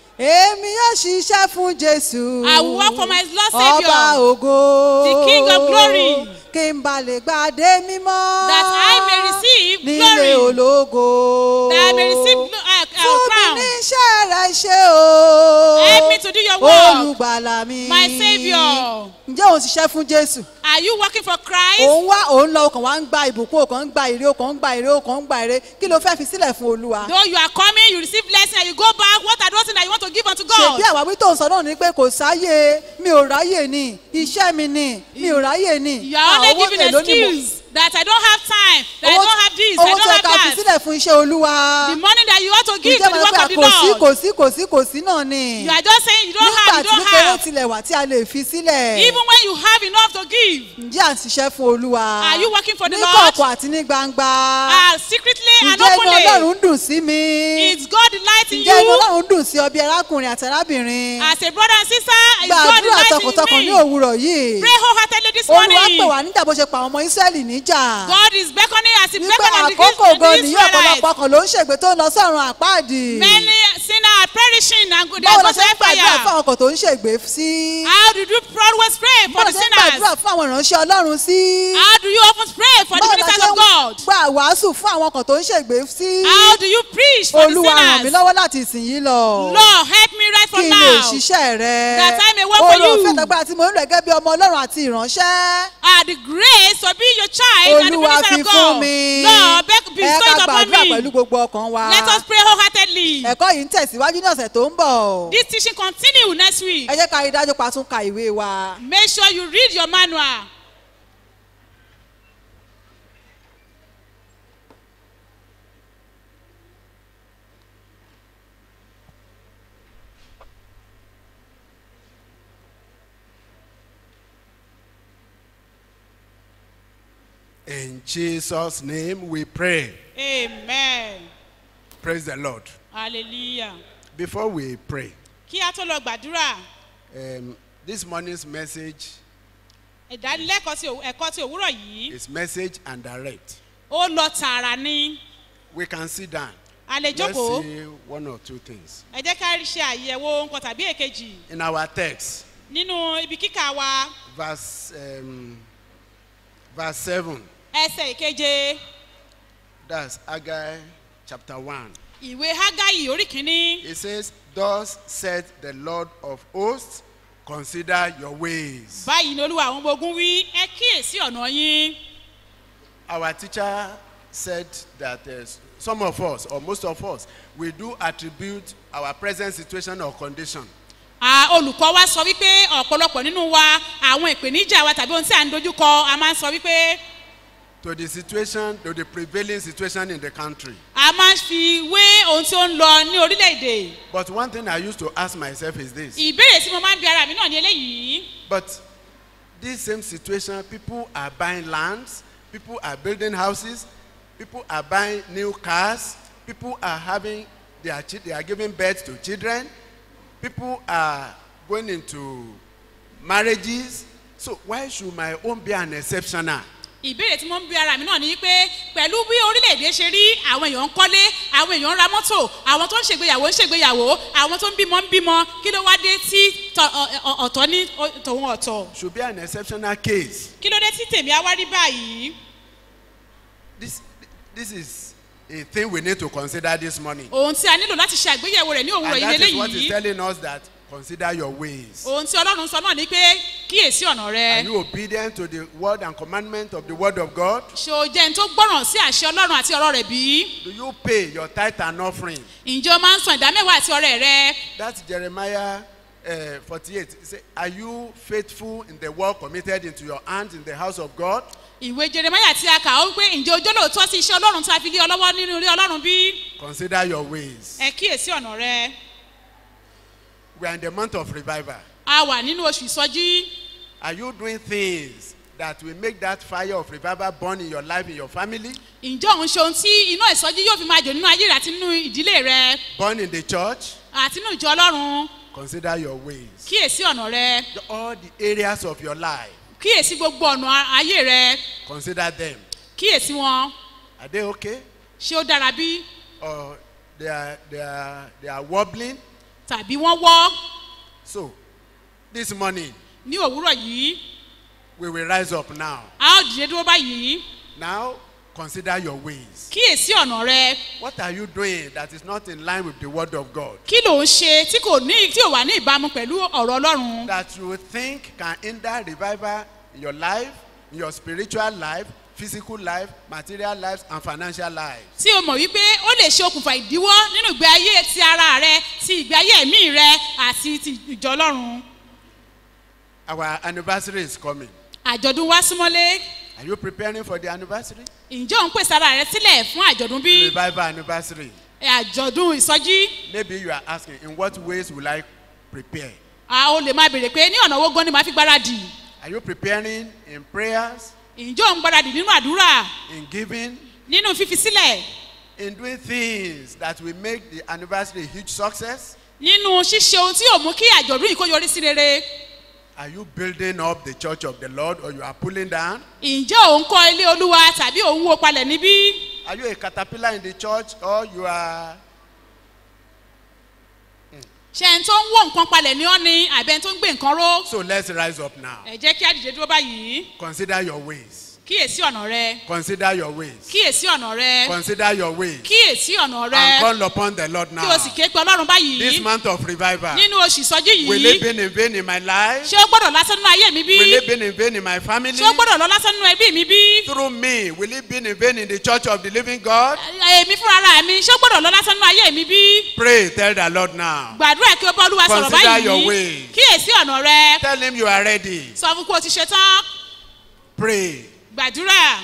èmi yóò ṣiṣẹ́ fún jésù. I will work for my Lord Saviour. ọba ògo. The King of glory. kí n bá lè gbàdé mímọ́. that I may receive nílé glory ológo. that I may receive glo- uh, uh, fún mi crown ní iṣẹ́ rẹ̀ ṣe o. Help me to do your work. olùgbàlà mi. My saviour. ǹjẹ́ òun ṣiṣẹ́ fún jésù? are you working for Christ òun wá òun lọ ọkàn wá ń gba ìbùkún ọkàn ń gba èrè ọkàn ń gba èrè ọkàn ń gba èrè kí ló fẹ́ fi sílẹ̀ fún olúwa. though you are coming you receive blessing and you go back what are those things that you want to give unto God ṣèbí àwáwí tó ń sọ náà ni pé kò sáyé mi ò ráyè ni iṣẹ́ mi ni mi ò ráyè ni. you are only Ah, owó giving èló ni mo- excuse that I don't have time that I owó- don't have this I owó don't tó yẹ ká fi have that sílẹ̀ fún iṣẹ́ olúwa. the money that you want to give to ǹjẹ́ the mo work pé of the kò sí Lord kò sí kò sí kò sí náà ni. you are just saying you don't have nígbà you tí don't kékeré have tilẹ̀ wà tí a lè fi sílẹ̀. even when you have enough to give ǹjẹ́ à ń ṣiṣẹ́ fún olúwa. Are you working for the ní Lord? kọ̀ọ̀kọ̀ àti ní gbangba. ah secretly and ǹjẹ́ inú openly ọlọ́run dùn sí mi. is God delight in ǹjẹ́ inú you ọlọ́run dùn sí ọ bí arákùnrin àti arábìnrin. as a brother and sister is gba God àdúrà delight tọkàntọkàn ní in me òwúrọ̀ yìí. pray wholeheartedly this olúwa morning pè wá níjà bó ṣe pa àwọn ọmọ ísírẹ́lì níjà. God is beckoning as he wípé beckoned the àkókò gan Israelites nìyí ọ̀pọ̀lọpọ̀ kan ló ń ṣègbè tó ń lọ sọ́run àpáàdì. many sinners are perishing and they báwo are la going ṣe ń to gbàdúrà fún fire àwọn kan tó ń ṣègbè sí. how do you always pray for báwo la the ṣe ń gbàdúrà sinners fún àwọn ìránṣẹ́ ọlọ́run sí. how do you often pray for the báwo la ministers ṣe of ń God gbà wàásù fún àwọn kan tó ń ṣègbè sí. how do you preach for the olúwa ràn mí sinners lọ́wọ́ láti ìsìn yìí lọ. Lord help me right kí from kí n lè mouth. ṣiṣẹ́ rẹ That I may work for oore you. ọ̀fẹ́ tàgbà tí mo ń lò gẹ́gẹ́ bí ọmọ ọlọ́run àti ìránṣẹ́ Ah, the grace to be your child and the olúwa minister fi of fún God. mi Lord, beg, ẹ bestow ká it upon gbàdúrà pẹ̀lú me. gbogbo ọkàn wa Let us pray wholeheartedly. ẹ̀kọ́ yìí ń tẹ̀síwájú ní ọ̀sẹ̀ tó ń bọ̀ This teaching continue next week. ẹ jẹ́ ká rí i dájú pa tún ka ìwé wa. Make sure you read your manual. In Jesus' name we pray. Amen. Praise the Lord. Hallelujah. Before we pray, Kí a tó lọ gbàdúrà, um, this morning's message ìdánilẹ́kọ̀ọ́ ti òw- ẹ̀kọ́ ti òwúrọ̀ yìí, is message and direct. ó lọ tààrà ni. We can sit down. A lè Let's jókòó. see one or two things. Ẹ jẹ́ ká ṣe àyẹ̀wò nǹkan tàbí èkejì. In our text, Nínú ibi kíkà wa, verse, um, verse 7, ẹsẹ̀ ìkeje, that's Haggai chapter 1. ìwé Hágáyì orí kìíní. It says, Thus said the Lord of hosts, consider your ways. Báyìí ni Olúwa àwọn ọmọ ogun wí, ẹ kíyèsí ọ̀nà yín. Our teacher said that uh, some of us, or most of us, we do attribute our present situation or condition À, olùkọ́ wa sọ wípé ọ̀pọ̀lọpọ̀ nínú wa àwọn ìpèníjà wa tàbí ohun tí à ń dojúkọ a máa ń sọ wípé to the situation, to the prevailing situation in the country. a máa ń fi wé ohun tí ó ń lọ ní orílẹ̀-èdè. But one thing I used to ask myself is this. ìbéèrè tí mo máa ń bi ara mi náà ní eléyìí. But this same situation, people are buying lands, people are building houses, people are buying new cars, people are having, they are, chi- they are giving birth to children, people are going into marriages. So why should my own be an exceptional? ìbéèrè tí mo ń bi ara mi náà ni pé pẹ̀lú bí orílẹ̀-èdè ṣe rí àwọn èèyàn ń kọ́lé àwọn èèyàn ń ra mọ́tò àwọn tó ń ṣègbéyàwó ń ṣègbéyàwó àwọn tó ń bímọ ń bímọ kí ló wá dé tí tọ- ọ- ọ- ọ̀tọ̀ ní ọ- tòun ọ̀tọ̀ Should be an exceptional case. kí ló dé tí tèmi á wá rí báyìí. This, this is a thing we need to consider this morning. ohun tí a nílò láti ṣe àgbéyẹ̀wò rẹ̀ ní òwúrọ̀ And yìí that is what is lélẹ́yìí telling us that consider your ways. ohun tí ọlọ́run sọ náà ni pé kíyèsí ọ̀nà Are rẹ you obedient to the word and commandment of the word of God? ṣé o jẹ́ ẹni tó gbọ́ràn sí àṣẹ ọlọ́run àti ọ̀rọ̀ rẹ̀ bí? Do you pay your tithe and offering? ǹjẹ́ o máa ń san ìdámẹ́wàá àti ọrẹ rẹ? That's Jeremiah uh, 48. It say, Are you faithful in the work committed into your hands in the house of God? ìwé jeremaya tí a kà ó pé ǹjẹ́ ojú lóòótọ́ sí iṣẹ́ ọlọ́run tí a fi lé ọ lọ́wọ́ nínú ilé ọlọ́run bí? Consider your ways. ẹ kíyèsí ọ̀nà rẹ. We are in the month of revival. a wà nínú oṣù ìsọjí. Are you doing things that will make that fire of revival burn in your life, in your family, ǹjẹ́ òun ṣe ohun tí iná ìsọjí yóò fi máa jò nínú ayé rẹ àti nínú ìdílé rẹ burn in the church? àti nínú ìjọ ọlọ́run? Consider your ways. kíyèsí ọ̀nà rẹ. All the areas of your life, kíyèsí gbogbo ọ̀nà ayé rẹ. consider them. kíyèsí wọn. Are they okay? ṣé ó dára bí? Or they are, they are, they are wobbling? tàbí wọ́n wọ́ So, this morning, ní òwúrọ̀ yìí? we will rise up now. a ó dìde dúró báyìí. Now, consider your ways. kíyèsí ọ̀nà rẹ. What are you doing that is not in line with the word of God? kí ló ń ṣe tí kò ní tí ò wà ní ìbámu pẹ̀lú ọ̀rọ̀ ọlọ́run? That you think can hinder revival in your life, in your spiritual life, physical life, material lives, and financial lives. tí o mọ̀ wípé ó lè ṣe okùnfà ìdíwọ́ nínú ìgbé ayé ti ara rẹ ti ìgbé ayé ẹ̀mí rẹ àti ti ìjọ ọlọ́run. Our anniversary is coming. àjọ̀dún wá súnmọ́lé Are you preparing for the anniversary? ǹjẹ́ òun pèsè ara rẹ sílẹ̀ fún àjọ̀dún bí Revival anniversary. àjọ̀dún ìsọjí? Maybe you are asking, in what ways will I prepare? a ó lè máa béèrè pé ní ọ̀nà owó gan ni màá fi gbáradì. Are you preparing in prayers, ǹjẹ́ òun gbáradì nínú àdúrà in giving, nínú fífi sílẹ̀ in doing things that will make the anniversary a huge success? nínú ṣíṣe ohun tí yóò mú kí àjọ̀dún yìí kó yọrí sí rere? Are you building up the church of the Lord or you are pulling down? ǹjẹ́ òun kọ́ ilé olúwa tàbí òun wó palẹ̀ níbí? Are you a caterpillar in the church or you are ṣé ẹni tó ń wó nǹkan palẹ̀ ní ọ́ ni àbẹ́ ẹni tó ń gbé nǹkan ró? so let's rise up now. ẹ jẹ́ kí á dìde dúró báyìí. Consider your ways. kíyèsí ọ̀nà rẹ Consider your ways. kíyèsí ọ̀nà rẹ Consider your ways. kíyèsí ọ̀nà And rẹ call upon the Lord kí o sì now. ké pe ọlọ́run This báyìí month of revival. nínú oṣù ìsọjí Will yìí it be in vain in my life? ṣé ó gbọ́dọ̀ lásán nínú ayé mi bí Will it be in vain in my family? ṣé ó gbọ́dọ̀ lọ lásán nínú ẹbí mi bí Through me, will it be in vain in the church of the living God? èmi fúnra ara mi ṣé ó gbọ́dọ̀ lọ lásán nínú ayé mi bí Pray, tell the Lord now. gbàdúrà kí o bá olúwa sọ̀rọ̀ Consider your báyìí ways. kíyèsí ọ̀nà rẹ Tell him you are ready. sọ fún kó o ti ṣe tán Pray. gbàdúrà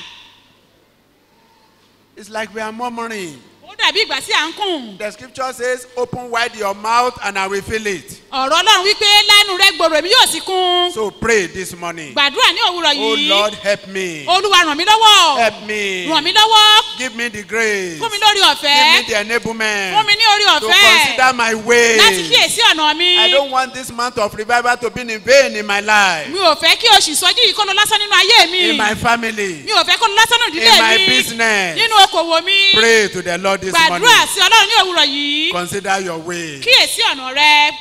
It's like we are murmuring. ó dàbí ìgbà tí à ń kùn The scripture says, Open wide your mouth and I will fill it. ọ̀rọ̀ ọlọ́run wípé lẹ́nu rẹ gbòòrò èmi yóò sì kún So pray this morning. gbàdúrà ní òwúrọ̀ Oh yìí Lord, help me. olúwa ràn mí lọ́wọ́ Help me. ràn mí lọ́wọ́ Give me the grace. fún mi lórí Give ọ̀fẹ́ me the enablement. fún mi ní orí To ọ̀fẹ́ consider my láti way. kíyèsí ọ̀nà mi I don't want this month of revival to be in vain in my life, mi ò fẹ́ kí oṣù ìsọjí yìí kó lọ lásán nínú ayé mi in my family. mi ò fẹ́ kó lọ lásán nínú in ìdílé my mi business. nínú okòwò mi Pray to the Lord this gbàdúrà morning. sí ọlọ́run ní òwúrọ̀ yìí Consider your way. kíyèsí ọ̀nà rẹ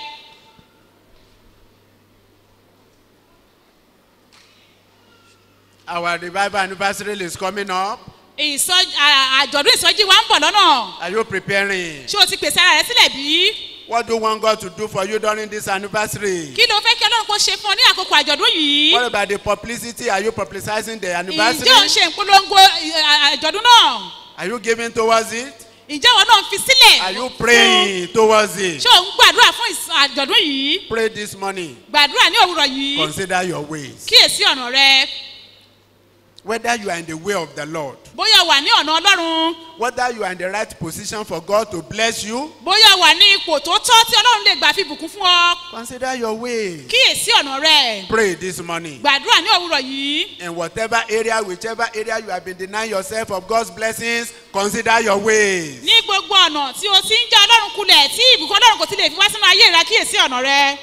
Our revival anniversary is coming up. ìsọjí à- àjọ̀dún ìsọjí wa ń bọ̀ lọ́nà Are you preparing? ṣé o ti pèsè ara rẹ sílẹ̀ bí What do you want God to do for you during this anniversary? kí ló fẹ́ kí ọlọ́run kó ṣe fún ọ ní àkókò àjọ̀dún yìí What about the publicity? Are you publicizing the ǹjẹ́ ò ń anniversary? ṣe ìpolongo ì- àjọ̀dún náà Are you giving towards it? ǹjẹ́ wọn náà ń fi sílẹ̀ Are you praying towards it? ṣé ò ń gbàdúrà fún ìs- àjọ̀dún yìí Pray this morning. gbàdúrà ní òwúrọ̀ yìí Consider your ways. kíyèsí ọ̀nà rẹ Whether you are in the way of the Lord, bóyá wà ní ọ̀nà ọlọ́run whether you are in the right position for God to bless you, bóyá wà ní ipò tó tọ́ tí ọlọ́run lè gbà fi bùkún fún ọ consider your ways. kíyèsí ọ̀nà rẹ Pray this morning. gbàdúrà ní òwúrọ̀ yìí In whatever area, whichever area you have been denying yourself of God's blessings, consider your ways. ní gbogbo ọ̀nà tí o ti ń já ọlọ́run kulẹ̀ tí ìbùkún ọlọ́run kò ti lè fi wá sínú ayé rẹ kíyèsí ọ̀nà rẹ.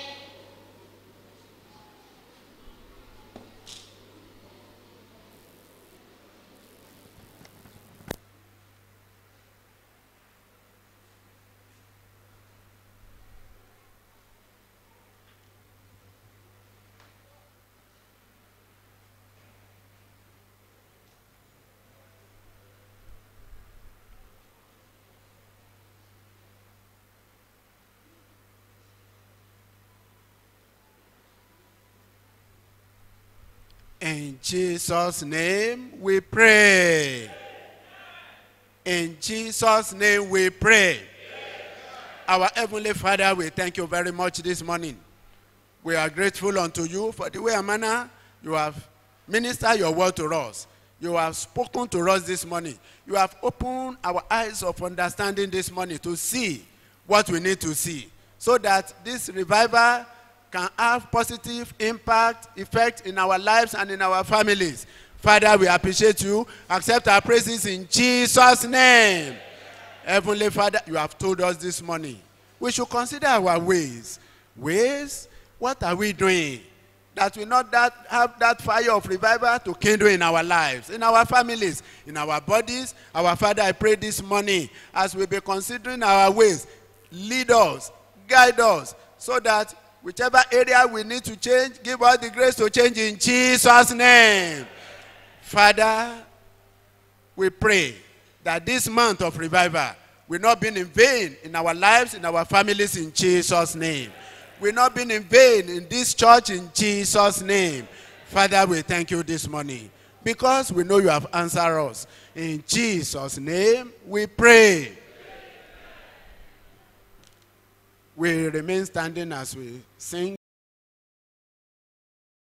In Jesus' name we pray. In Jesus' name we pray. Our Heavenly Father, we thank you very much this morning. We are grateful unto you for the way and manner you have ministered your word to us. You have spoken to us this morning. You have opened our eyes of understanding this morning to see what we need to see so that this revival can have positive impact, effect in our lives and in our families. Father, we appreciate you. Accept our praises in Jesus' name. Heavenly Father, you have told us this morning we should consider our ways. Ways? What are we doing? That we not that have that fire of revival to kindle in our lives, in our families, in our bodies. Our Father, I pray this morning as we be considering our ways, lead us, guide us, so that whichever area we need to change, give us the grace to change in Jesus' name. Father, we pray that this month of revival will not be in vain in our lives, in our families, in Jesus' name. Will not be in vain in this church, in Jesus' name. Father, we thank you this morning because we know you have answered us. In Jesus' name, we pray. We remain standing as we sing.